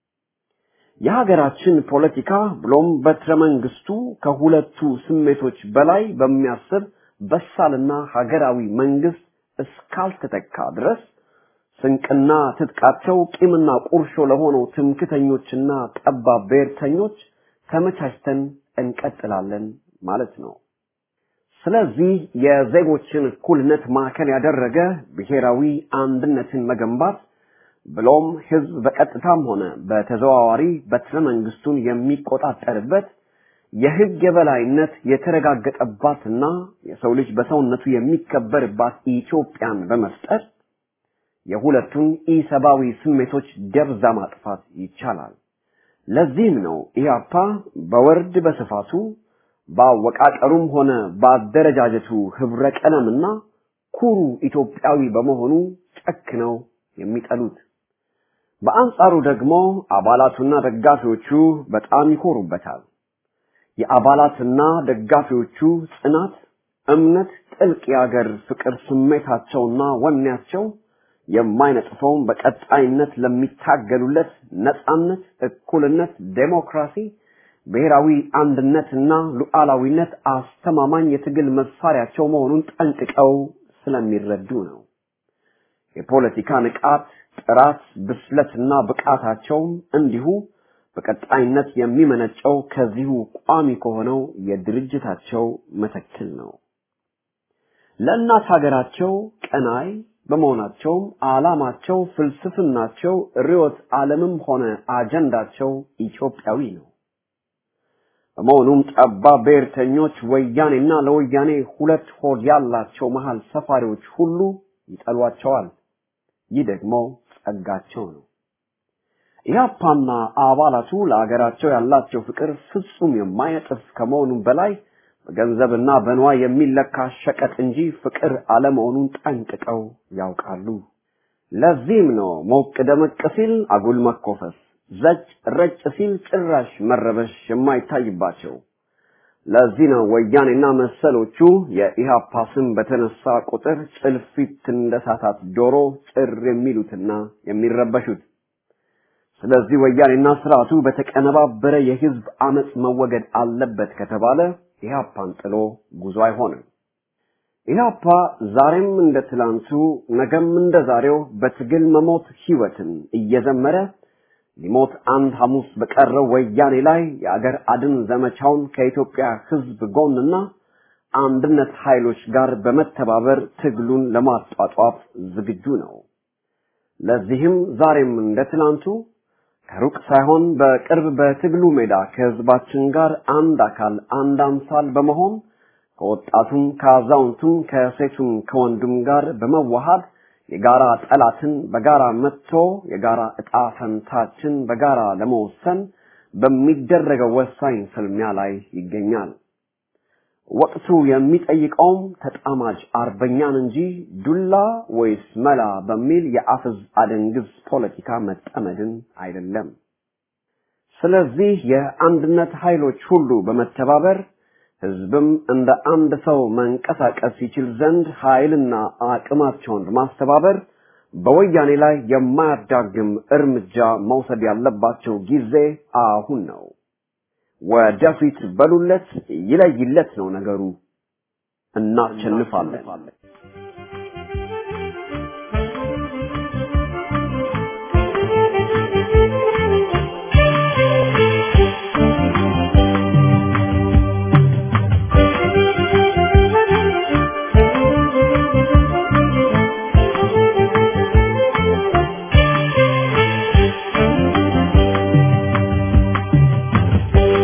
የሀገራችን ፖለቲካ ብሎም በትረ መንግስቱ ከሁለቱ ስሜቶች በላይ በሚያስብ በሳልና ሀገራዊ መንግስት እስካልተተካ ድረስ ስንቅና ትጥቃቸው ቂምና ቁርሾ ለሆነው ትምክተኞችና ጠባብ ብሔርተኞች ተመቻችተን እንቀጥላለን ማለት ነው። ስለዚህ የዜጎችን እኩልነት ማዕከል ያደረገ ብሔራዊ አንድነትን መገንባት ብሎም ህዝብ በቀጥታም ሆነ በተዘዋዋሪ በትረ መንግስቱን የሚቆጣጠርበት የህግ የበላይነት የተረጋገጠባትና የሰው ልጅ በሰውነቱ የሚከበርባት ኢትዮጵያን በመፍጠር የሁለቱን ኢሰብአዊ ስሜቶች ደብዛ ማጥፋት ይቻላል። ለዚህም ነው ኢህአፓ በወርድ በስፋቱ በአወቃቀሩም ሆነ በአደረጃጀቱ ህብረ ቀለምና ኩሩ ኢትዮጵያዊ በመሆኑ ጨክነው የሚጠሉት። በአንጻሩ ደግሞ አባላቱና ደጋፊዎቹ በጣም ይኮሩበታል። የአባላትና ደጋፊዎቹ ጽናት፣ እምነት፣ ጥልቅ የአገር ፍቅር ስሜታቸውና ወኔያቸው የማይነጥፈውን በቀጣይነት ለሚታገሉለት ነጻነት፣ እኩልነት፣ ዴሞክራሲ፣ ብሔራዊ አንድነትና ሉዓላዊነት አስተማማኝ የትግል መሳሪያቸው መሆኑን ጠንቅቀው ስለሚረዱ ነው። የፖለቲካ ንቃት፣ ጥራት፣ ብስለትና ብቃታቸውም እንዲሁ በቀጣይነት የሚመነጨው ከዚሁ ቋሚ ከሆነው የድርጅታቸው መተክል ነው። ለእናት ሀገራቸው ቀናይ በመሆናቸውም ዓላማቸው፣ ፍልስፍናቸው፣ ርዕዮተ ዓለምም ሆነ አጀንዳቸው ኢትዮጵያዊ ነው። በመሆኑም ጠባብ ብሔርተኞች ወያኔና ለወያኔ ሁለት ሆድ ያላቸው መሃል ሰፋሪዎች ሁሉ ይጠሏቸዋል። ይህ ደግሞ ጸጋቸው ነው። ኢህአፓና አባላቱ ለአገራቸው ያላቸው ፍቅር ፍጹም የማይነጥፍ ከመሆኑም በላይ በገንዘብና በንዋይ የሚለካ ሸቀጥ እንጂ ፍቅር አለመሆኑን ጠንቅቀው ያውቃሉ። ለዚህም ነው ሞቅ ደመቅ ሲል አጉል መኮፈስ፣ ዘጭ ረጭ ሲል ጭራሽ መረበሽ የማይታይባቸው። ለዚህ ነው ወያኔና መሰሎቹ የኢህአፓ ስም በተነሳ ቁጥር ጭልፊት እንደሳታት ዶሮ ጭር የሚሉትና የሚረበሹት። ስለዚህ ወያኔና ስርዓቱ በተቀነባበረ የህዝብ አመፅ መወገድ አለበት ከተባለ ኢህአፓን ጥሎ ጉዞ አይሆንም። ኢህአፓ ዛሬም እንደ ትላንቱ ነገም እንደ ዛሬው በትግል መሞት ህይወትን እየዘመረ ሊሞት አንድ ሐሙስ በቀረው ወያኔ ላይ የአገር አድን ዘመቻውን ከኢትዮጵያ ህዝብ ጎንና አንድነት ኃይሎች ጋር በመተባበር ትግሉን ለማጧጧፍ ዝግጁ ነው። ለዚህም ዛሬም እንደ ትላንቱ ከሩቅ ሳይሆን በቅርብ በትግሉ ሜዳ ከህዝባችን ጋር አንድ አካል አንድ አምሳል በመሆን ከወጣቱም ከአዛውንቱም ከሴቱም ከወንዱም ጋር በመዋሃድ የጋራ ጠላትን በጋራ መጥቶ የጋራ እጣ ፈንታችን በጋራ ለመወሰን በሚደረገው ወሳኝ ፍልሚያ ላይ ይገኛል። ወቅቱ የሚጠይቀውም ተጣማጅ አርበኛን እንጂ ዱላ ወይስ መላ በሚል የአፍዝ አደንግዝ ፖለቲካ መጠመድን አይደለም። ስለዚህ የአንድነት ኃይሎች ሁሉ በመተባበር ህዝብም እንደ አንድ ሰው መንቀሳቀስ ይችል ዘንድ ኃይልና አቅማቸውን በማስተባበር በወያኔ ላይ የማያዳግም እርምጃ መውሰድ ያለባቸው ጊዜ አሁን ነው። ወደፊት በሉለት፣ ይለይለት ነው ነገሩ። እናሸንፋለን።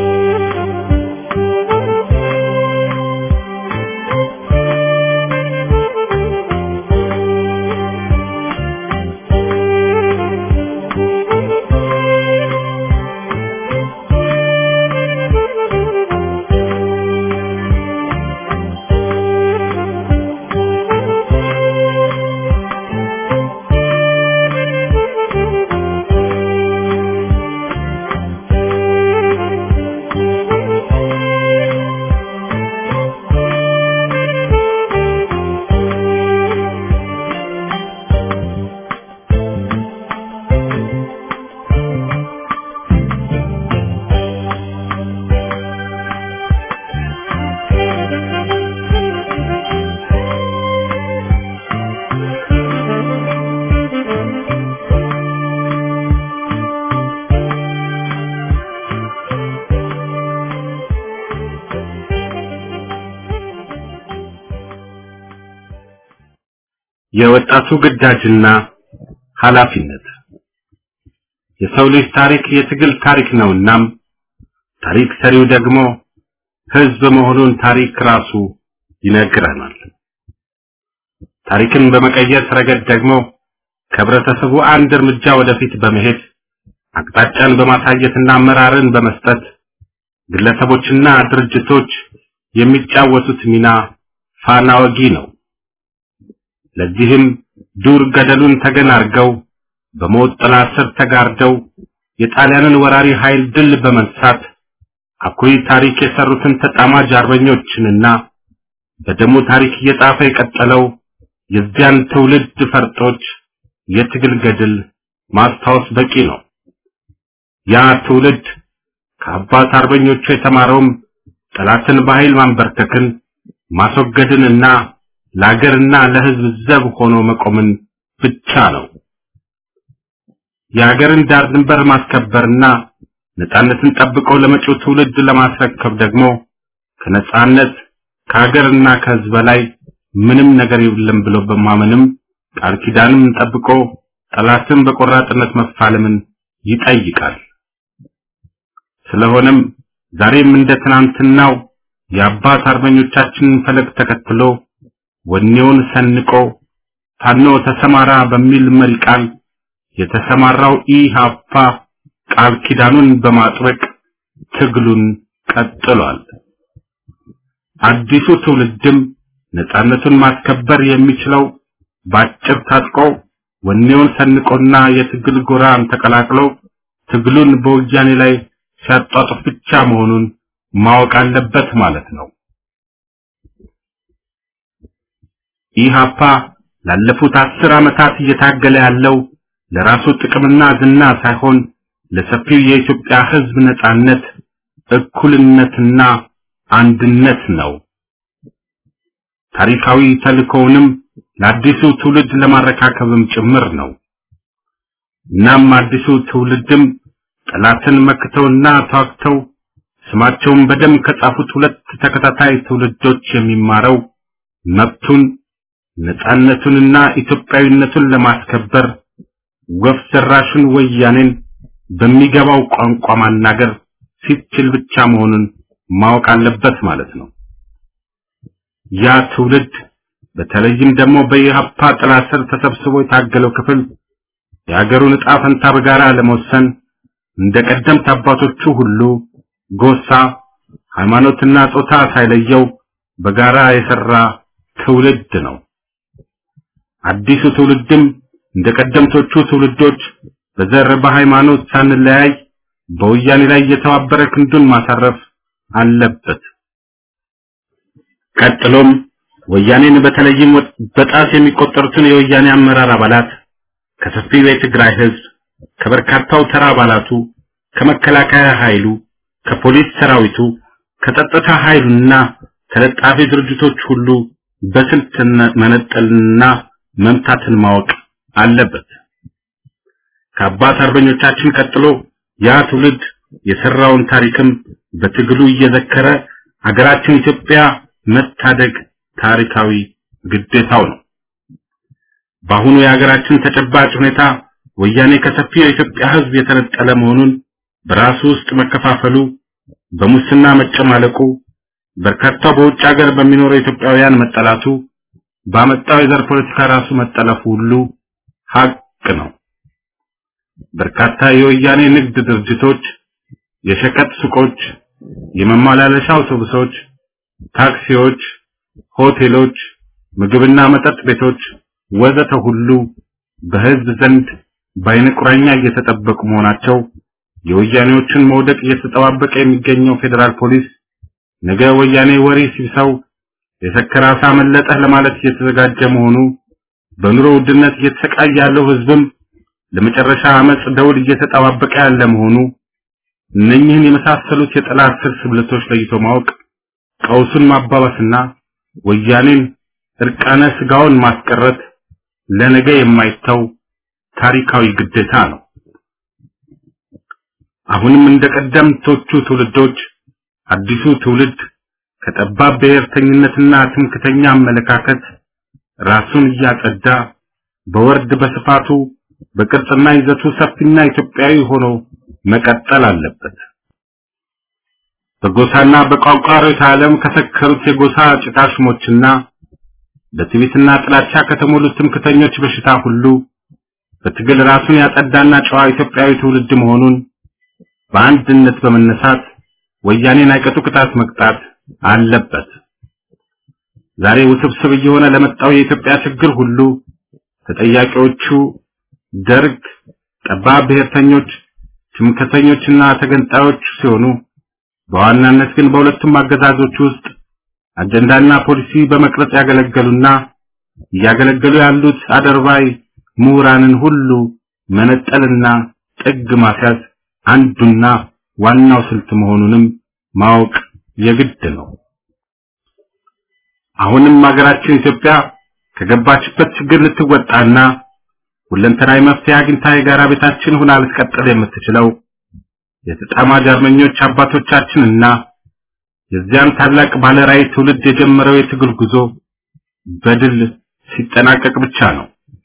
Thank you. የወጣቱ ግዳጅና ኃላፊነት የሰው ልጅ ታሪክ የትግል ታሪክ ነውናም ታሪክ ሰሪው ደግሞ ህዝብ መሆኑን ታሪክ ራሱ ይነግረናል። ታሪክን በመቀየር ረገድ ደግሞ ከህብረተሰቡ አንድ እርምጃ ወደፊት በመሄድ አቅጣጫን በማሳየትና አመራርን በመስጠት ግለሰቦችና ድርጅቶች የሚጫወቱት ሚና ፋና ወጊ ነው። ለዚህም ዱር ገደሉን ተገን አድርገው በሞት ጥላ ስር ተጋርደው የጣሊያንን ወራሪ ኃይል ድል በመንሳት አኩሪ ታሪክ የሰሩትን ተጣማጅ አርበኞችንና በደሙ ታሪክ እየጻፈ የቀጠለው የዚያን ትውልድ ፈርጦች የትግል ገድል ማስታወስ በቂ ነው። ያ ትውልድ ከአባት አርበኞቹ የተማረውም ጠላትን በኃይል ማንበርከክን ማስወገድንና ለአገርና ለሕዝብ ዘብ ሆኖ መቆምን ብቻ ነው። የአገርን ዳር ድንበር ማስከበርና ነጻነትን ጠብቀው ለመጪው ትውልድ ለማስረከብ ደግሞ ከነጻነት ከሀገርና ከሕዝብ በላይ ምንም ነገር የለም ብሎ በማመንም ቃል ኪዳንም ጠብቆ ጠላትን በቆራጥነት መፋለምን ይጠይቃል። ስለሆነም ዛሬም እንደ ትናንትናው የአባት አርበኞቻችንን ፈለግ ተከትሎ ወኔውን ሰንቆ ፋኖ ተሰማራ በሚል መሪ ቃል የተሰማራው ኢሃፓ ቃል ኪዳኑን በማጥበቅ ትግሉን ቀጥሏል። አዲሱ ትውልድም ነጻነቱን ማስከበር የሚችለው ባጭር ታጥቆ ወኔውን ሰንቆና የትግል ጎራን ተቀላቅሎ ትግሉን በወያኔ ላይ ሲያጧጡፍ ብቻ መሆኑን ማወቅ አለበት ማለት ነው። ኢሃፓ ላለፉት አስር ዓመታት እየታገለ ያለው ለራሱ ጥቅምና ዝና ሳይሆን ለሰፊው የኢትዮጵያ ሕዝብ ነጻነት፣ እኩልነትና አንድነት ነው። ታሪካዊ ተልእኮውንም ለአዲሱ ትውልድ ለማረካከብም ጭምር ነው። እናም አዲሱ ትውልድም ጠላትን መክተውና ተዋግተው ስማቸውን በደም ከጻፉት ሁለት ተከታታይ ትውልዶች የሚማረው መብቱን ነጻነቱንና ኢትዮጵያዊነቱን ለማስከበር ወፍ ዘራሹን ወያኔን በሚገባው ቋንቋ ማናገር ሲችል ብቻ መሆኑን ማወቅ አለበት ማለት ነው። ያ ትውልድ በተለይም ደግሞ በኢህአፓ ጥላ ስር ተሰብስቦ የታገለው ክፍል የሀገሩን ዕጣ ፈንታ በጋራ ለመወሰን እንደ ቀደምት አባቶቹ ሁሉ ጎሳ፣ ሃይማኖትና ጾታ ሳይለየው በጋራ የሰራ ትውልድ ነው። አዲሱ ትውልድም እንደ ቀደምቶቹ ትውልዶች በዘር በሃይማኖት ሳንለያይ በወያኔ ላይ የተባበረ ክንዱን ማሳረፍ አለበት። ቀጥሎም ወያኔን በተለይም በጣት የሚቆጠሩትን የወያኔ አመራር አባላት ከሰፊው የትግራይ ህዝብ ከበርካታው ተራ አባላቱ ከመከላከያ ኃይሉ ከፖሊስ ሰራዊቱ ከጸጥታ ኃይሉና ተለጣፊ ድርጅቶች ሁሉ በስልት መነጠልና መምታትን ማወቅ አለበት። ከአባት አርበኞቻችን ቀጥሎ ያ ትውልድ የሰራውን ታሪክም በትግሉ እየዘከረ ሀገራችን ኢትዮጵያ መታደግ ታሪካዊ ግዴታው ነው። በአሁኑ የሀገራችን ተጨባጭ ሁኔታ ወያኔ ከሰፊው የኢትዮጵያ ህዝብ የተነጠለ መሆኑን በራሱ ውስጥ መከፋፈሉ፣ በሙስና መጨማለቁ፣ በርካታው በውጭ ሀገር በሚኖሩ ኢትዮጵያውያን መጠላቱ፣ ባመጣው የዘር ፖለቲካ ራሱ መጠለፉ ሁሉ ሀቅ ነው። በርካታ የወያኔ ንግድ ድርጅቶች፣ የሸቀጥ ሱቆች፣ የመመላለሻ አውቶቡሶች፣ ታክሲዎች፣ ሆቴሎች፣ ምግብና መጠጥ ቤቶች ወዘተ ሁሉ በህዝብ ዘንድ በዓይነ ቁራኛ እየተጠበቁ መሆናቸው የወያኔዎችን መውደቅ እየተጠባበቀ የሚገኘው ፌዴራል ፖሊስ ነገ ወያኔ ወሬ ሲብሰው የሰከረ አሳ መለጠህ ለማለት እየተዘጋጀ መሆኑ በኑሮ ውድነት እየተሰቃየ ያለው ህዝብም ለመጨረሻ አመጽ ደውል እየተጠባበቀ ያለ መሆኑ እነኚህን የመሳሰሉት የጠላት ስር ስብልቶች ለይቶ ማወቅ ቀውሱን ማባባስና ወያኔን እርቃነ ስጋውን ማስቀረት ለነገ የማይተው ታሪካዊ ግዴታ ነው። አሁንም እንደ ቀደምቶቹ ትውልዶች አዲሱ ትውልድ ከጠባብ ብሔርተኝነትና ትምክተኛ አመለካከት ራሱን እያጸዳ በወርድ በስፋቱ በቅርጽና ይዘቱ ሰፊና ኢትዮጵያዊ ሆኖ መቀጠል አለበት። በጎሳና በቋንቋ ርዕዮተ ዓለም ከሰከሩት የጎሳ ጭቃሽሞችና በትዕቢትና ጥላቻ ከተሞሉት ትምክተኞች በሽታ ሁሉ በትግል ራሱን ያጸዳና ጨዋ ኢትዮጵያዊ ትውልድ መሆኑን በአንድነት በመነሳት ወያኔን አይቀጡ ቅጣት መቅጣት አለበት። ዛሬ ውስብስብ እየሆነ ለመጣው የኢትዮጵያ ችግር ሁሉ ተጠያቂዎቹ ደርግ፣ ጠባብ ብሔርተኞች፣ ትምክህተኞችና ተገንጣዮች ሲሆኑ በዋናነት ግን በሁለቱም አገዛዞች ውስጥ አጀንዳና ፖሊሲ በመቅረጽ ያገለገሉና እያገለገሉ ያሉት አደርባይ ምሁራንን ሁሉ መነጠልና ጥግ ማስያዝ አንዱና ዋናው ስልት መሆኑንም ማወቅ የግድ ነው። አሁንም ሀገራችን ኢትዮጵያ ከገባችበት ችግር ልትወጣና ሁለንተናዊ መፍትሄ አግኝታ የጋራ ቤታችን ሆና ልትቀጥል የምትችለው የተጣማጅ አርበኞች አባቶቻችንና የዚያን ታላቅ ባለራዕይ ትውልድ የጀመረው የትግል ጉዞ በድል ሲጠናቀቅ ብቻ ነው።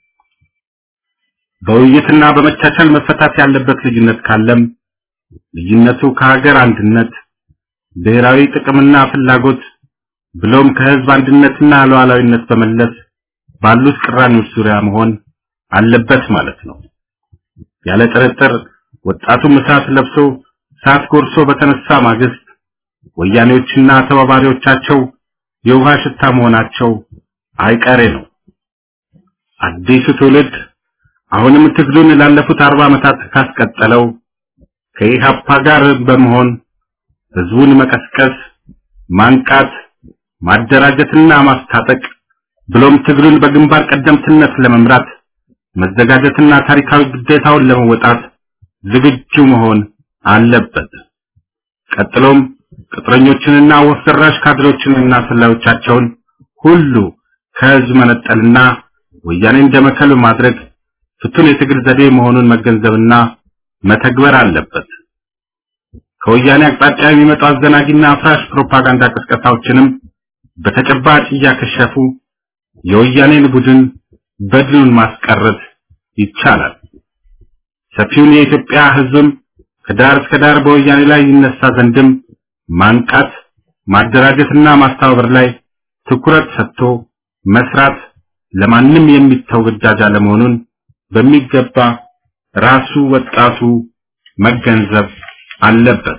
በውይይትና በመቻቻል መፈታት ያለበት ልዩነት ካለም ልዩነቱ ከሀገር አንድነት፣ ብሔራዊ ጥቅምና ፍላጎት ብሎም ከህዝብ አንድነትና ሉዓላዊነት በመለስ ባሉት ቅራኔዎች ዙሪያ መሆን አለበት ማለት ነው። ያለ ጥርጥር ወጣቱም እሳት ለብሶ እሳት ጎርሶ በተነሳ ማግስት ወያኔዎችና ተባባሪዎቻቸው የውሃ ሽታ መሆናቸው አይቀሬ ነው። አዲሱ ትውልድ አሁንም ትግሉን ላለፉት አርባ ዓመታት ካስቀጠለው ከኢሃፓ ጋር በመሆን ህዝቡን መቀስቀስ፣ ማንቃት፣ ማደራጀትና ማስታጠቅ ብሎም ትግሉን በግንባር ቀደምትነት ለመምራት መዘጋጀትና ታሪካዊ ግዴታውን ለመወጣት ዝግጁ መሆን አለበት። ቀጥሎም ቅጥረኞችንና ወፍ ዘራሽ ካድሬዎችንና ሰላዮቻቸውን ሁሉ ከህዝብ መነጠልና ወያኔን ደመከል ማድረግ ፍቱን የትግል ዘዴ መሆኑን መገንዘብና መተግበር አለበት። ከወያኔ አቅጣጫ የሚመጡ አዘናጊና አፍራሽ ፕሮፓጋንዳ ቅስቀሳዎችንም በተጨባጭ እያከሸፉ የወያኔን ቡድን በድሉን ማስቀረት ይቻላል። ሰፊውን የኢትዮጵያ ህዝብም ከዳር እስከ ዳር በወያኔ ላይ ይነሳ ዘንድም ማንቃት፣ ማደራጀትና ማስተባበር ላይ ትኩረት ሰጥቶ መስራት ለማንም የሚተው ግዳጅ አለመሆኑን በሚገባ ራሱ ወጣቱ መገንዘብ አለበት።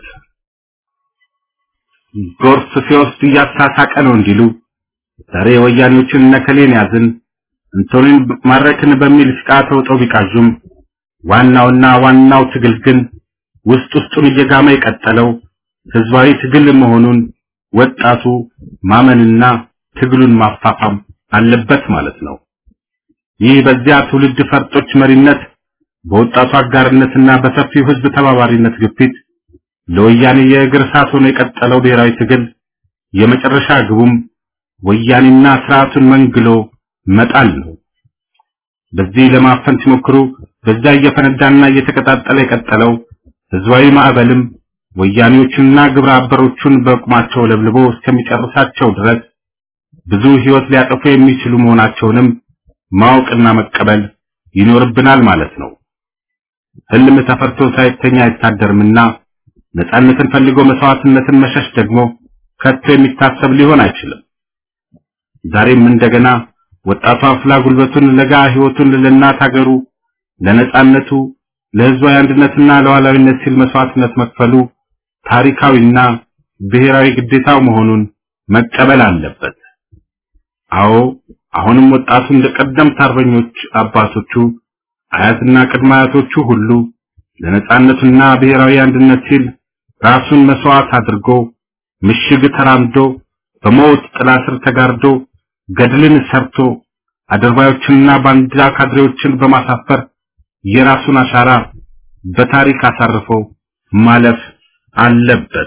ጎርፍ ሲወስድ እያሳሳቀ ነው እንዲሉ ዛሬ ወያኔዎችን ነከሌን ያዝን እንቶኒን ማረክን በሚል ስቃ ተውጠው ቢቃዡም ዋናውና ዋናው ትግል ግን ውስጥ ውስጡን እየጋመ የቀጠለው ህዝባዊ ትግል መሆኑን ወጣቱ ማመንና ትግሉን ማፋፋም አለበት ማለት ነው። ይህ በዚያ ትውልድ ፈርጦች መሪነት በወጣቱ አጋርነትና በሰፊው ህዝብ ተባባሪነት ግፊት ለወያኔ የእግር እሳት ሆኖ የቀጠለው ብሔራዊ ትግል የመጨረሻ ግቡም ወያኔና ስርዓቱን መንግሎ መጣል ነው። በዚህ ለማፈን ሲሞክሩ በዛ እየፈነዳና እየተቀጣጠለ የቀጠለው ህዝባዊ ማዕበልም ወያኔዎቹንና ግብረ አበሮቹን በቁማቸው ለብልቦ እስከሚጨርሳቸው ድረስ ብዙ ህይወት ሊያጠፉ የሚችሉ መሆናቸውንም ማወቅና መቀበል ይኖርብናል ማለት ነው። ህልም ተፈርቶ ሳይተኛ አይታደርምና ነፃነትን ፈልጎ መስዋዕትነትን መሸሽ ደግሞ ከቶ የሚታሰብ ሊሆን አይችልም። ዛሬም እንደገና ወጣቱ አፍላ ጉልበቱን ለጋ ህይወቱን ለእናት ሀገሩ ለነፃነቱ ለህዝባዊ አንድነትና ለዋላዊነት ሲል መስዋዕትነት መክፈሉ ታሪካዊና ብሔራዊ ግዴታው መሆኑን መቀበል አለበት። አዎ አሁንም ወጣቱ እንደ ቀደምት አርበኞች አባቶቹ አያትና ቅድመ አያቶቹ ሁሉ ለነፃነቱና ብሔራዊ አንድነት ሲል ራሱን መስዋዕት አድርጎ ምሽግ ተራምዶ በሞት ጥላ ስር ተጋርዶ ገድልን ሰርቶ አድርባዮችንና ባንዲራ ካድሬዎችን በማሳፈር የራሱን አሻራ በታሪክ አሳርፎ ማለፍ አለበት።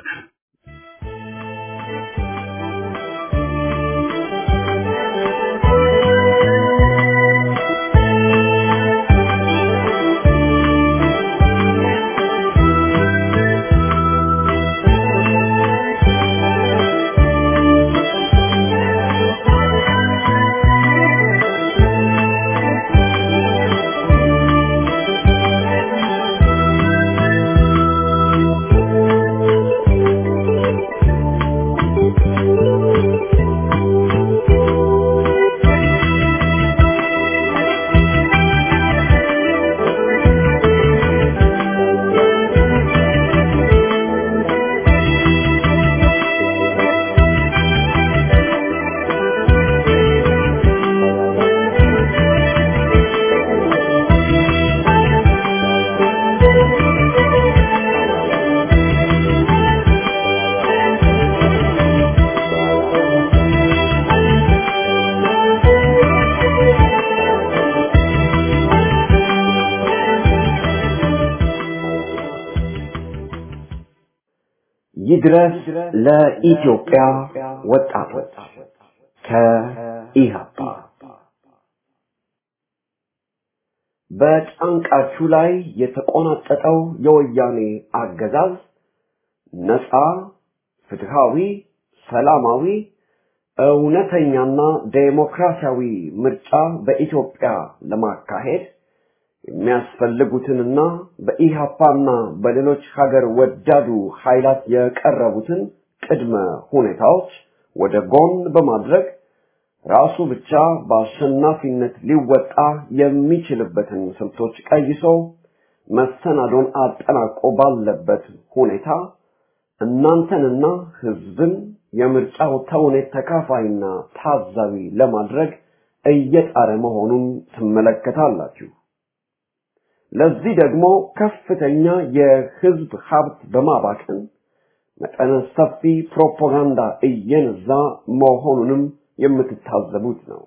Thank you. ይድረስ ለኢትዮጵያ ወጣቶች ከኢህአፓ በጫንቃችሁ ላይ የተቆናጠጠው የወያኔ አገዛዝ ነፃ፣ ፍትሃዊ፣ ሰላማዊ፣ እውነተኛና ዴሞክራሲያዊ ምርጫ በኢትዮጵያ ለማካሄድ የሚያስፈልጉትንና በኢህአፓና በሌሎች ሀገር ወዳዱ ኃይላት የቀረቡትን ቅድመ ሁኔታዎች ወደ ጎን በማድረግ ራሱ ብቻ በአሸናፊነት ሊወጣ የሚችልበትን ስልቶች ቀይሶ መሰናዶን አጠናቆ ባለበት ሁኔታ እናንተንና ህዝብን የምርጫው ተውኔት ተካፋይና ታዛቢ ለማድረግ እየጣረ መሆኑን ትመለከታላችሁ። ለዚህ ደግሞ ከፍተኛ የህዝብ ሀብት በማባከን መጠነ ሰፊ ፕሮፓጋንዳ እየነዛ መሆኑንም የምትታዘቡት ነው።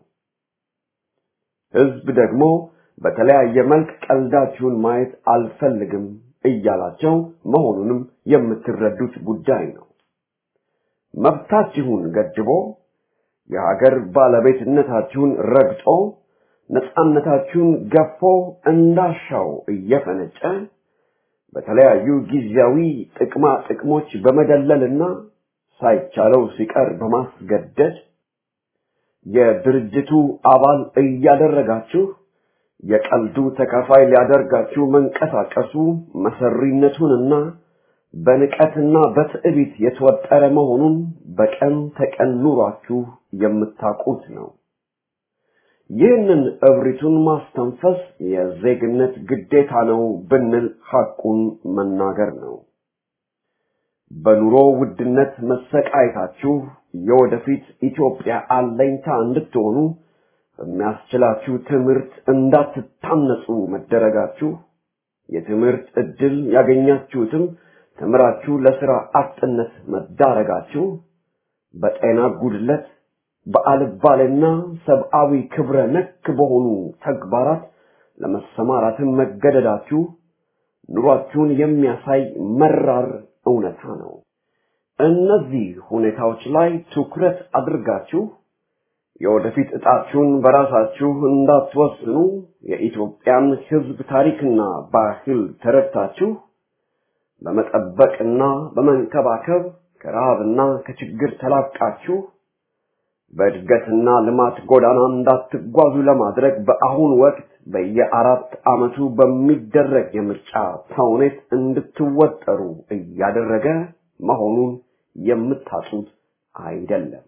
ህዝብ ደግሞ በተለያየ መልክ ቀልዳችሁን ማየት አልፈልግም እያላቸው መሆኑንም የምትረዱት ጉዳይ ነው። መብታችሁን ገድቦ የሀገር ባለቤትነታችሁን ረግጦ ነፃነታችሁን ገፎ እንዳሻው እየፈነጨ በተለያዩ ጊዜያዊ ጥቅማ ጥቅሞች በመደለልና ሳይቻለው ሲቀር በማስገደድ የድርጅቱ አባል እያደረጋችሁ የቀልዱ ተካፋይ ሊያደርጋችሁ መንቀሳቀሱ መሰሪነቱንና በንቀትና በትዕቢት የተወጠረ መሆኑን በቀን ተቀን ኑሯችሁ የምታውቁት ነው። ይህንን እብሪቱን ማስተንፈስ የዜግነት ግዴታ ነው ብንል ሐቁን መናገር ነው። በኑሮ ውድነት መሰቃየታችሁ የወደፊት ኢትዮጵያ አለኝታ እንድትሆኑ በሚያስችላችሁ ትምህርት እንዳትታነጹ መደረጋችሁ የትምህርት ዕድል ያገኛችሁትም ተምራችሁ ለሥራ አጥነት መዳረጋችሁ በጤና ጉድለት በአልባሌና ሰብአዊ ክብረ ነክ በሆኑ ተግባራት ለመሰማራትን መገደዳችሁ ኑሯችሁን የሚያሳይ መራር እውነታ ነው። እነዚህ ሁኔታዎች ላይ ትኩረት አድርጋችሁ የወደፊት ዕጣችሁን በራሳችሁ እንዳትወስኑ የኢትዮጵያን ሕዝብ ታሪክና ባህል ተረድታችሁ በመጠበቅና በመንከባከብ ከረሃብና ከችግር ተላቃችሁ በእድገትና ልማት ጎዳና እንዳትጓዙ ለማድረግ በአሁን ወቅት በየአራት ዓመቱ በሚደረግ የምርጫ ተውኔት እንድትወጠሩ እያደረገ መሆኑን የምታጡት አይደለም።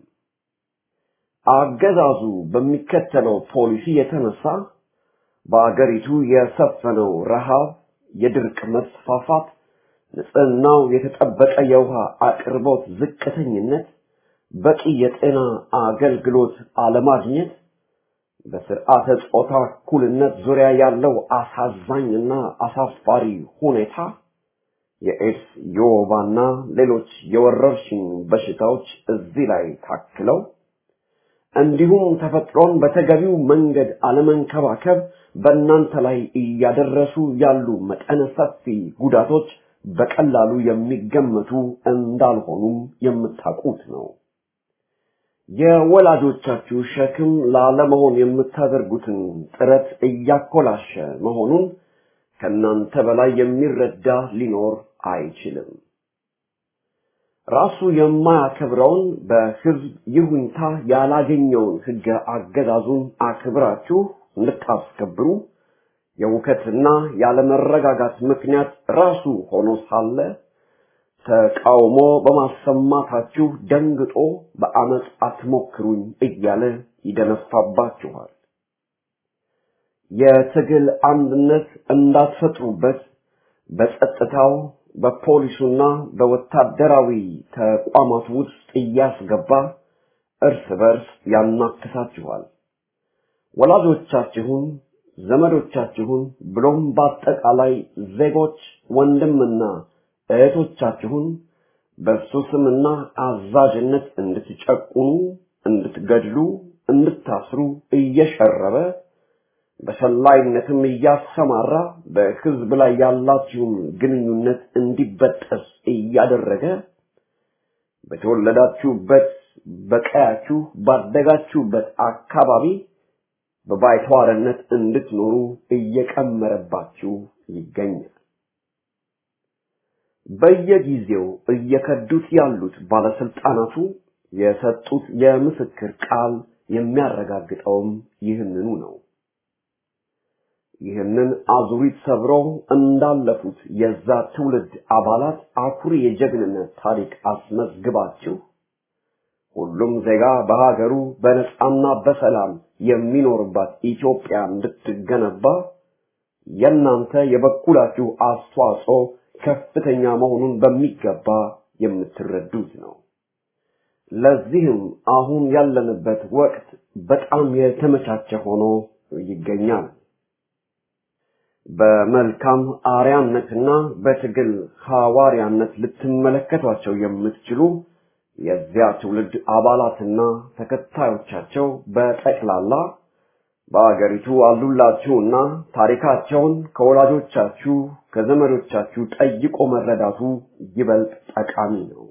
አገዛዙ በሚከተለው ፖሊሲ የተነሳ በአገሪቱ የሰፈነው ረሃብ፣ የድርቅ መስፋፋት፣ ንጽህናው የተጠበቀ የውሃ አቅርቦት ዝቅተኝነት፣ በቂ የጤና አገልግሎት አለማግኘት፣ በስርዓተ ጾታ እኩልነት ዙሪያ ያለው አሳዛኝና አሳፋሪ ሁኔታ፣ የኤድስ የወባና ሌሎች የወረርሽኝ በሽታዎች እዚህ ላይ ታክለው እንዲሁም ተፈጥሮን በተገቢው መንገድ አለመንከባከብ በእናንተ ላይ እያደረሱ ያሉ መጠነ ሰፊ ጉዳቶች በቀላሉ የሚገመቱ እንዳልሆኑም የምታውቁት ነው። የወላጆቻችሁ ሸክም ላለመሆን የምታደርጉትን ጥረት እያኮላሸ መሆኑን ከእናንተ በላይ የሚረዳ ሊኖር አይችልም። ራሱ የማያከብረውን በሕዝብ ይሁንታ ያላገኘውን ሕገ አገዛዙን አክብራችሁ እንድታስከብሩ የውከትና ያለመረጋጋት ምክንያት ራሱ ሆኖ ሳለ ተቃውሞ በማሰማታችሁ ደንግጦ በአመፅ አትሞክሩኝ እያለ ይደነፋባችኋል። የትግል አንድነት እንዳትፈጥሩበት በጸጥታው በፖሊሱና በወታደራዊ ተቋማት ውስጥ እያስገባ እርስ በርስ ያናክሳችኋል። ወላጆቻችሁን፣ ዘመዶቻችሁን ብሎም በአጠቃላይ ዜጎች ወንድምና እህቶቻችሁን በእሱ ስምና አዛዥነት እንድትጨቁኑ፣ እንድትገድሉ፣ እንድታስሩ እየሸረበ በሰላይነትም እያሰማራ በሕዝብ ላይ ያላችሁን ግንኙነት እንዲበጠስ እያደረገ በተወለዳችሁበት በቀያችሁ ባደጋችሁበት አካባቢ በባይተዋርነት እንድትኖሩ እየቀመረባችሁ ይገኛል። በየጊዜው እየከዱት ያሉት ባለስልጣናቱ የሰጡት የምስክር ቃል የሚያረጋግጠውም ይህንኑ ነው። ይህንን አዙሪት ሰብረው እንዳለፉት የዛ ትውልድ አባላት አኩሪ የጀግንነት ታሪክ አስመዝግባችሁ ሁሉም ዜጋ በሀገሩ በነጻና በሰላም የሚኖርባት ኢትዮጵያ እንድትገነባ የእናንተ የበኩላችሁ አስተዋጽኦ ከፍተኛ መሆኑን በሚገባ የምትረዱት ነው። ለዚህም አሁን ያለንበት ወቅት በጣም የተመቻቸ ሆኖ ይገኛል። በመልካም አርያነትና በትግል ሐዋርያነት ልትመለከቷቸው የምትችሉ የዚያ ትውልድ አባላትና ተከታዮቻቸው በጠቅላላ በአገሪቱ አሉላችሁና ታሪካቸውን ከወላጆቻችሁ ከዘመዶቻችሁ ጠይቆ መረዳቱ ይበልጥ ጠቃሚ ነው።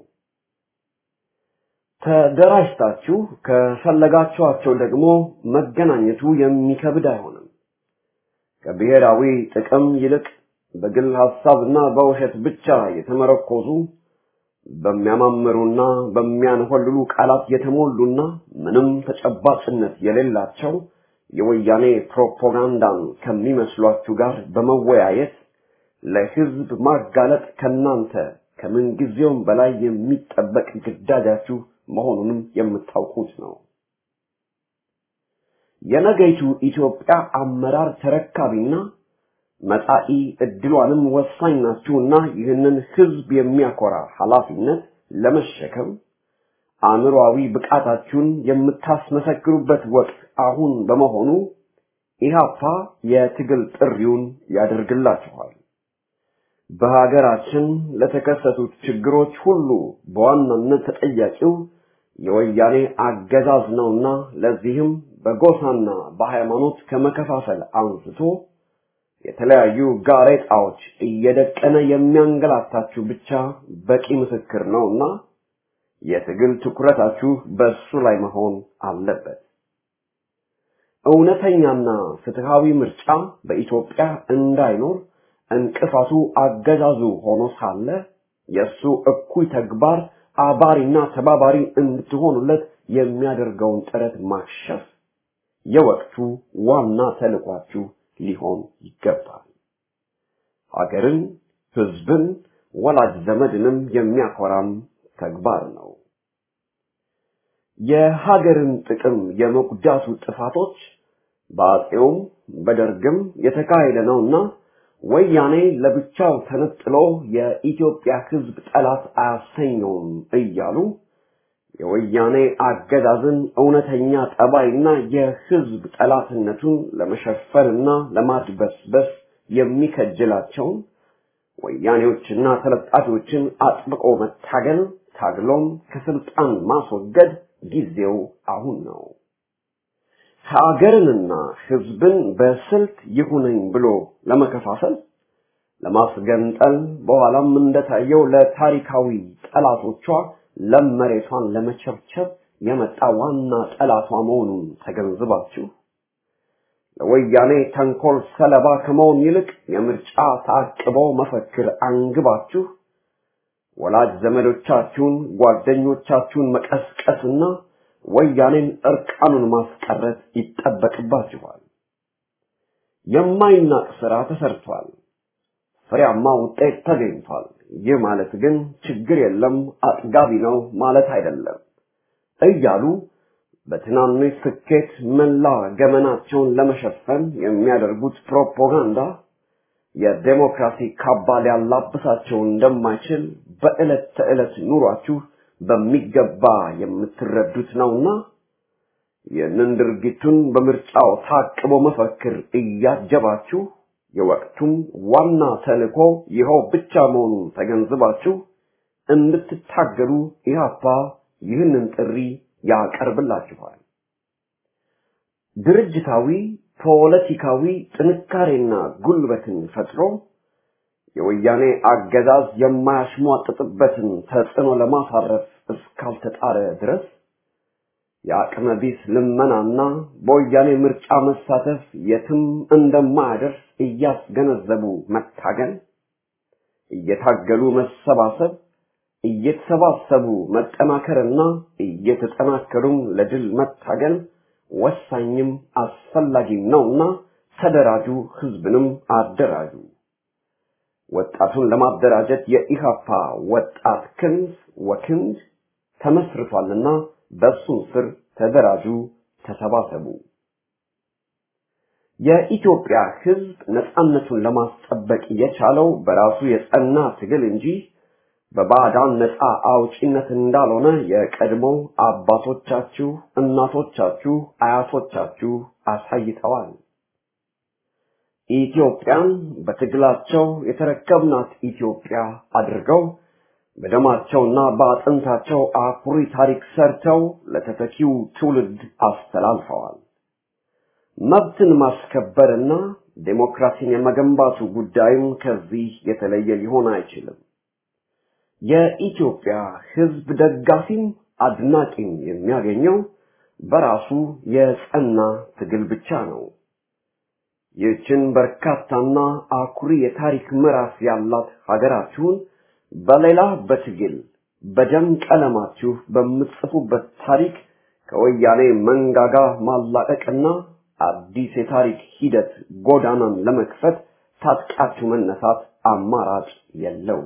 ተደራጅታችሁ ከፈለጋችኋቸው ደግሞ መገናኘቱ የሚከብድ አይሆንም። ከብሔራዊ ጥቅም ይልቅ በግል ሐሳብና በውሸት ብቻ የተመረኮዙ በሚያማምሩና በሚያንሆልሉ ቃላት የተሞሉና ምንም ተጨባጭነት የሌላቸው የወያኔ ፕሮፓጋንዳን ከሚመስሏችሁ ጋር በመወያየት ለሕዝብ ማጋለጥ ከናንተ ከምንጊዜውም በላይ የሚጠበቅ ግዳጃችሁ መሆኑንም የምታውቁት ነው። የነገይቱ ኢትዮጵያ አመራር ተረካቢና መጻኢ እድሏንም ወሳኝ ናችሁና ይህንን ህዝብ የሚያኮራ ኃላፊነት ለመሸከም አእምሮአዊ ብቃታችሁን የምታስመሰክሩበት ወቅት አሁን በመሆኑ ኢህአፓ የትግል ጥሪውን ያደርግላችኋል። በሀገራችን ለተከሰቱት ችግሮች ሁሉ በዋናነት ተጠያቂው የወያኔ አገዛዝ ነውና ለዚህም በጎሳና በሃይማኖት ከመከፋፈል አንስቶ የተለያዩ ጋሬጣዎች እየደቀነ የሚያንገላታችሁ ብቻ በቂ ምስክር ነውና የትግል ትኩረታችሁ በሱ ላይ መሆን አለበት። እውነተኛና ፍትሃዊ ምርጫ በኢትዮጵያ እንዳይኖር እንቅፋቱ አገዛዙ ሆኖ ሳለ የእሱ እኩይ ተግባር አባሪና ተባባሪ እንድትሆኑለት የሚያደርገውን ጥረት ማክሸፍ የወቅቱ ዋና ተልኳችሁ ሊሆን ይገባል። ሀገርን፣ ህዝብን፣ ወላጅ ዘመድንም የሚያኮራም ተግባር ነው። የሀገርን ጥቅም የመጉዳቱ ጥፋቶች በአፄውም በደርግም የተካሄደ ነውና ወያኔ ለብቻው ተነጥሎ የኢትዮጵያ ህዝብ ጠላት አያሰኘውም እያሉ የወያኔ አገዛዝን እውነተኛ ጠባይና የህዝብ ጠላትነቱን ለመሸፈንና ለማድበስበስ የሚከጅላቸውን ወያኔዎችና ተለጣፊዎችን አጥብቆ መታገል ታግሎም ከስልጣን ማስወገድ ጊዜው አሁን ነው። ሀገርንና ህዝብን በስልት ይሁነኝ ብሎ ለመከፋፈል ለማስገንጠል በኋላም እንደታየው ለታሪካዊ ጠላቶቿ ለም መሬቷን ለመቸብቸብ የመጣ ዋና ጠላቷ መሆኑን ተገንዝባችሁ ለወያኔ ተንኮል ሰለባ ከመሆን ይልቅ የምርጫ ታቅቦ መፈክር አንግባችሁ ወላጅ ዘመዶቻችሁን፣ ጓደኞቻችሁን መቀስቀስና ወያኔን እርቃኑን ማስቀረት ይጠበቅባችኋል። የማይናቅ ስራ ተሰርቷል። ፍሬያማ ውጤት ተገኝቷል። ይህ ማለት ግን ችግር የለም አጥጋቢ ነው ማለት አይደለም እያሉ በትናንሽ ስኬት መላ ገመናቸውን ለመሸፈን የሚያደርጉት ፕሮፓጋንዳ የዴሞክራሲ ካባ ሊያላብሳቸው እንደማይችል በዕለት ተዕለት ኑሯችሁ በሚገባ የምትረዱት ነውና ይህንን ድርጊቱን በምርጫው ታቅቦ መፈክር እያጀባችሁ የወቅቱም ዋና ተልእኮ ይኸው ብቻ መሆኑን ተገንዝባችሁ እንድትታገሉ ኢህአፓ ይህንን ጥሪ ያቀርብላችኋል። ድርጅታዊ ፖለቲካዊ ጥንካሬና ጉልበትን ፈጥሮ የወያኔ አገዛዝ የማያሽሟጥጥበትን ተጽዕኖ ለማሳረፍ እስካልተጣረ ድረስ የአቅመ ቢስ ልመናና በወያኔ ምርጫ መሳተፍ የትም እንደማያደርስ እያስገነዘቡ መታገል፣ እየታገሉ መሰባሰብ፣ እየተሰባሰቡ መጠናከርና እየተጠናከሩም ለድል መታገል ወሳኝም አስፈላጊም ነውና ተደራጁ፣ ህዝብንም አደራጁ። ወጣቱን ለማደራጀት የኢሃፓ ወጣት ክንፍ ወክንድ ተመስርቷልና በሱም ስር ተደራጁ፣ ተሰባሰቡ። የኢትዮጵያ ህዝብ ነፃነቱን ለማስጠበቅ የቻለው በራሱ የጸና ትግል እንጂ በባዕዳን ነፃ አውጪነት እንዳልሆነ የቀድሞ አባቶቻችሁ፣ እናቶቻችሁ፣ አያቶቻችሁ አሳይተዋል። ኢትዮጵያን በትግላቸው የተረከብናት ኢትዮጵያ አድርገው በደማቸውና በአጥንታቸው አኩሪ ታሪክ ሰርተው ለተተኪው ትውልድ አስተላልፈዋል። መብትን ማስከበርና ዴሞክራሲን የመገንባቱ ጉዳይም ከዚህ የተለየ ሊሆን አይችልም። የኢትዮጵያ ህዝብ ደጋፊም አድናቂም የሚያገኘው በራሱ የጸና ትግል ብቻ ነው። ይህችን በርካታና አኩሪ የታሪክ ምዕራፍ ያላት ሀገራችሁን በሌላ በትግል በደም ቀለማችሁ በምትጽፉበት ታሪክ ከወያኔ መንጋጋ ማላቀቅና አዲስ የታሪክ ሂደት ጎዳናን ለመክፈት ታጥቃችሁ መነሳት አማራጭ የለውም።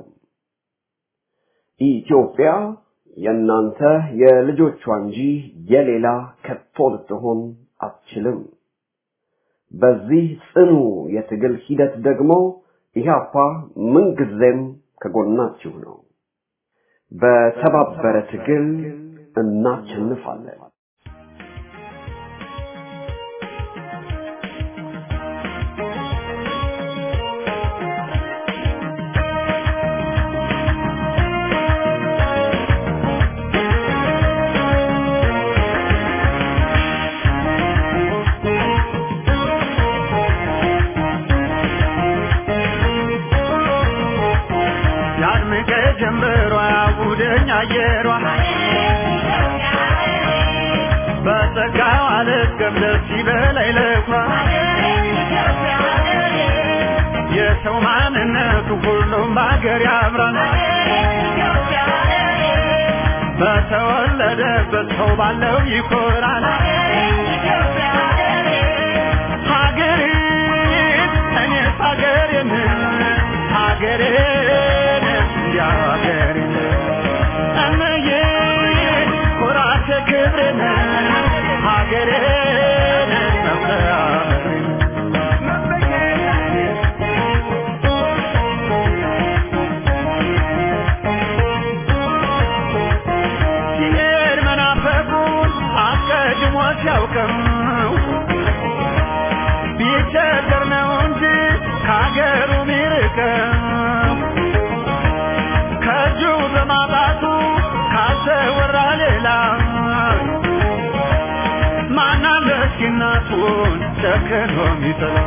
ኢትዮጵያ የእናንተ የልጆቿ እንጂ የሌላ ከቶ ልትሆን አትችልም። በዚህ ጽኑ የትግል ሂደት ደግሞ ኢህአፓ ምንጊዜም ከጎናችሁ ነው። በተባበረ ትግል እናሸንፋለን። ያድምቀ ጀንበሯ ያጉደኝ አየሯ በጸጋው አልገብ ደስ ይበላይ ለኩራ የሰው ማንነቱ ሁሉም በሀገር ያምራል በተወለደበት ሰው ባለው ይኮራል ሀገሬን እኔስ ሀገሬን ሀገሬን እንዲያው ሀገሬን እምዬ ኩራቴ ክብሬን ሀገሬን መብለያመሬን ሲሄድ መናፈቁን አስቀድሞ ሲያውቅም ቢቸገር ነው እንጂ ከሀገሩ ሚርቅም ከእጁ በማጣቱ ካልተወራ ሌላ ማናለ እስኪ እናቱን ጨክኖ ሚጥላ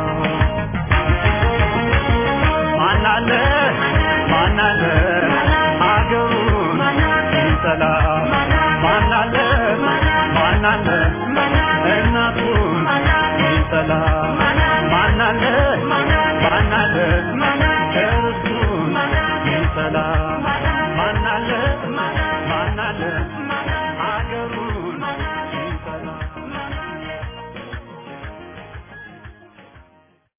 ማናለ ማናለ አገሩን ሚጠላ ማናለ ማናለ እናቱን ሚጠላ ማናለ ማናለ እርሱን ሚጠላ ማናለ ማናለ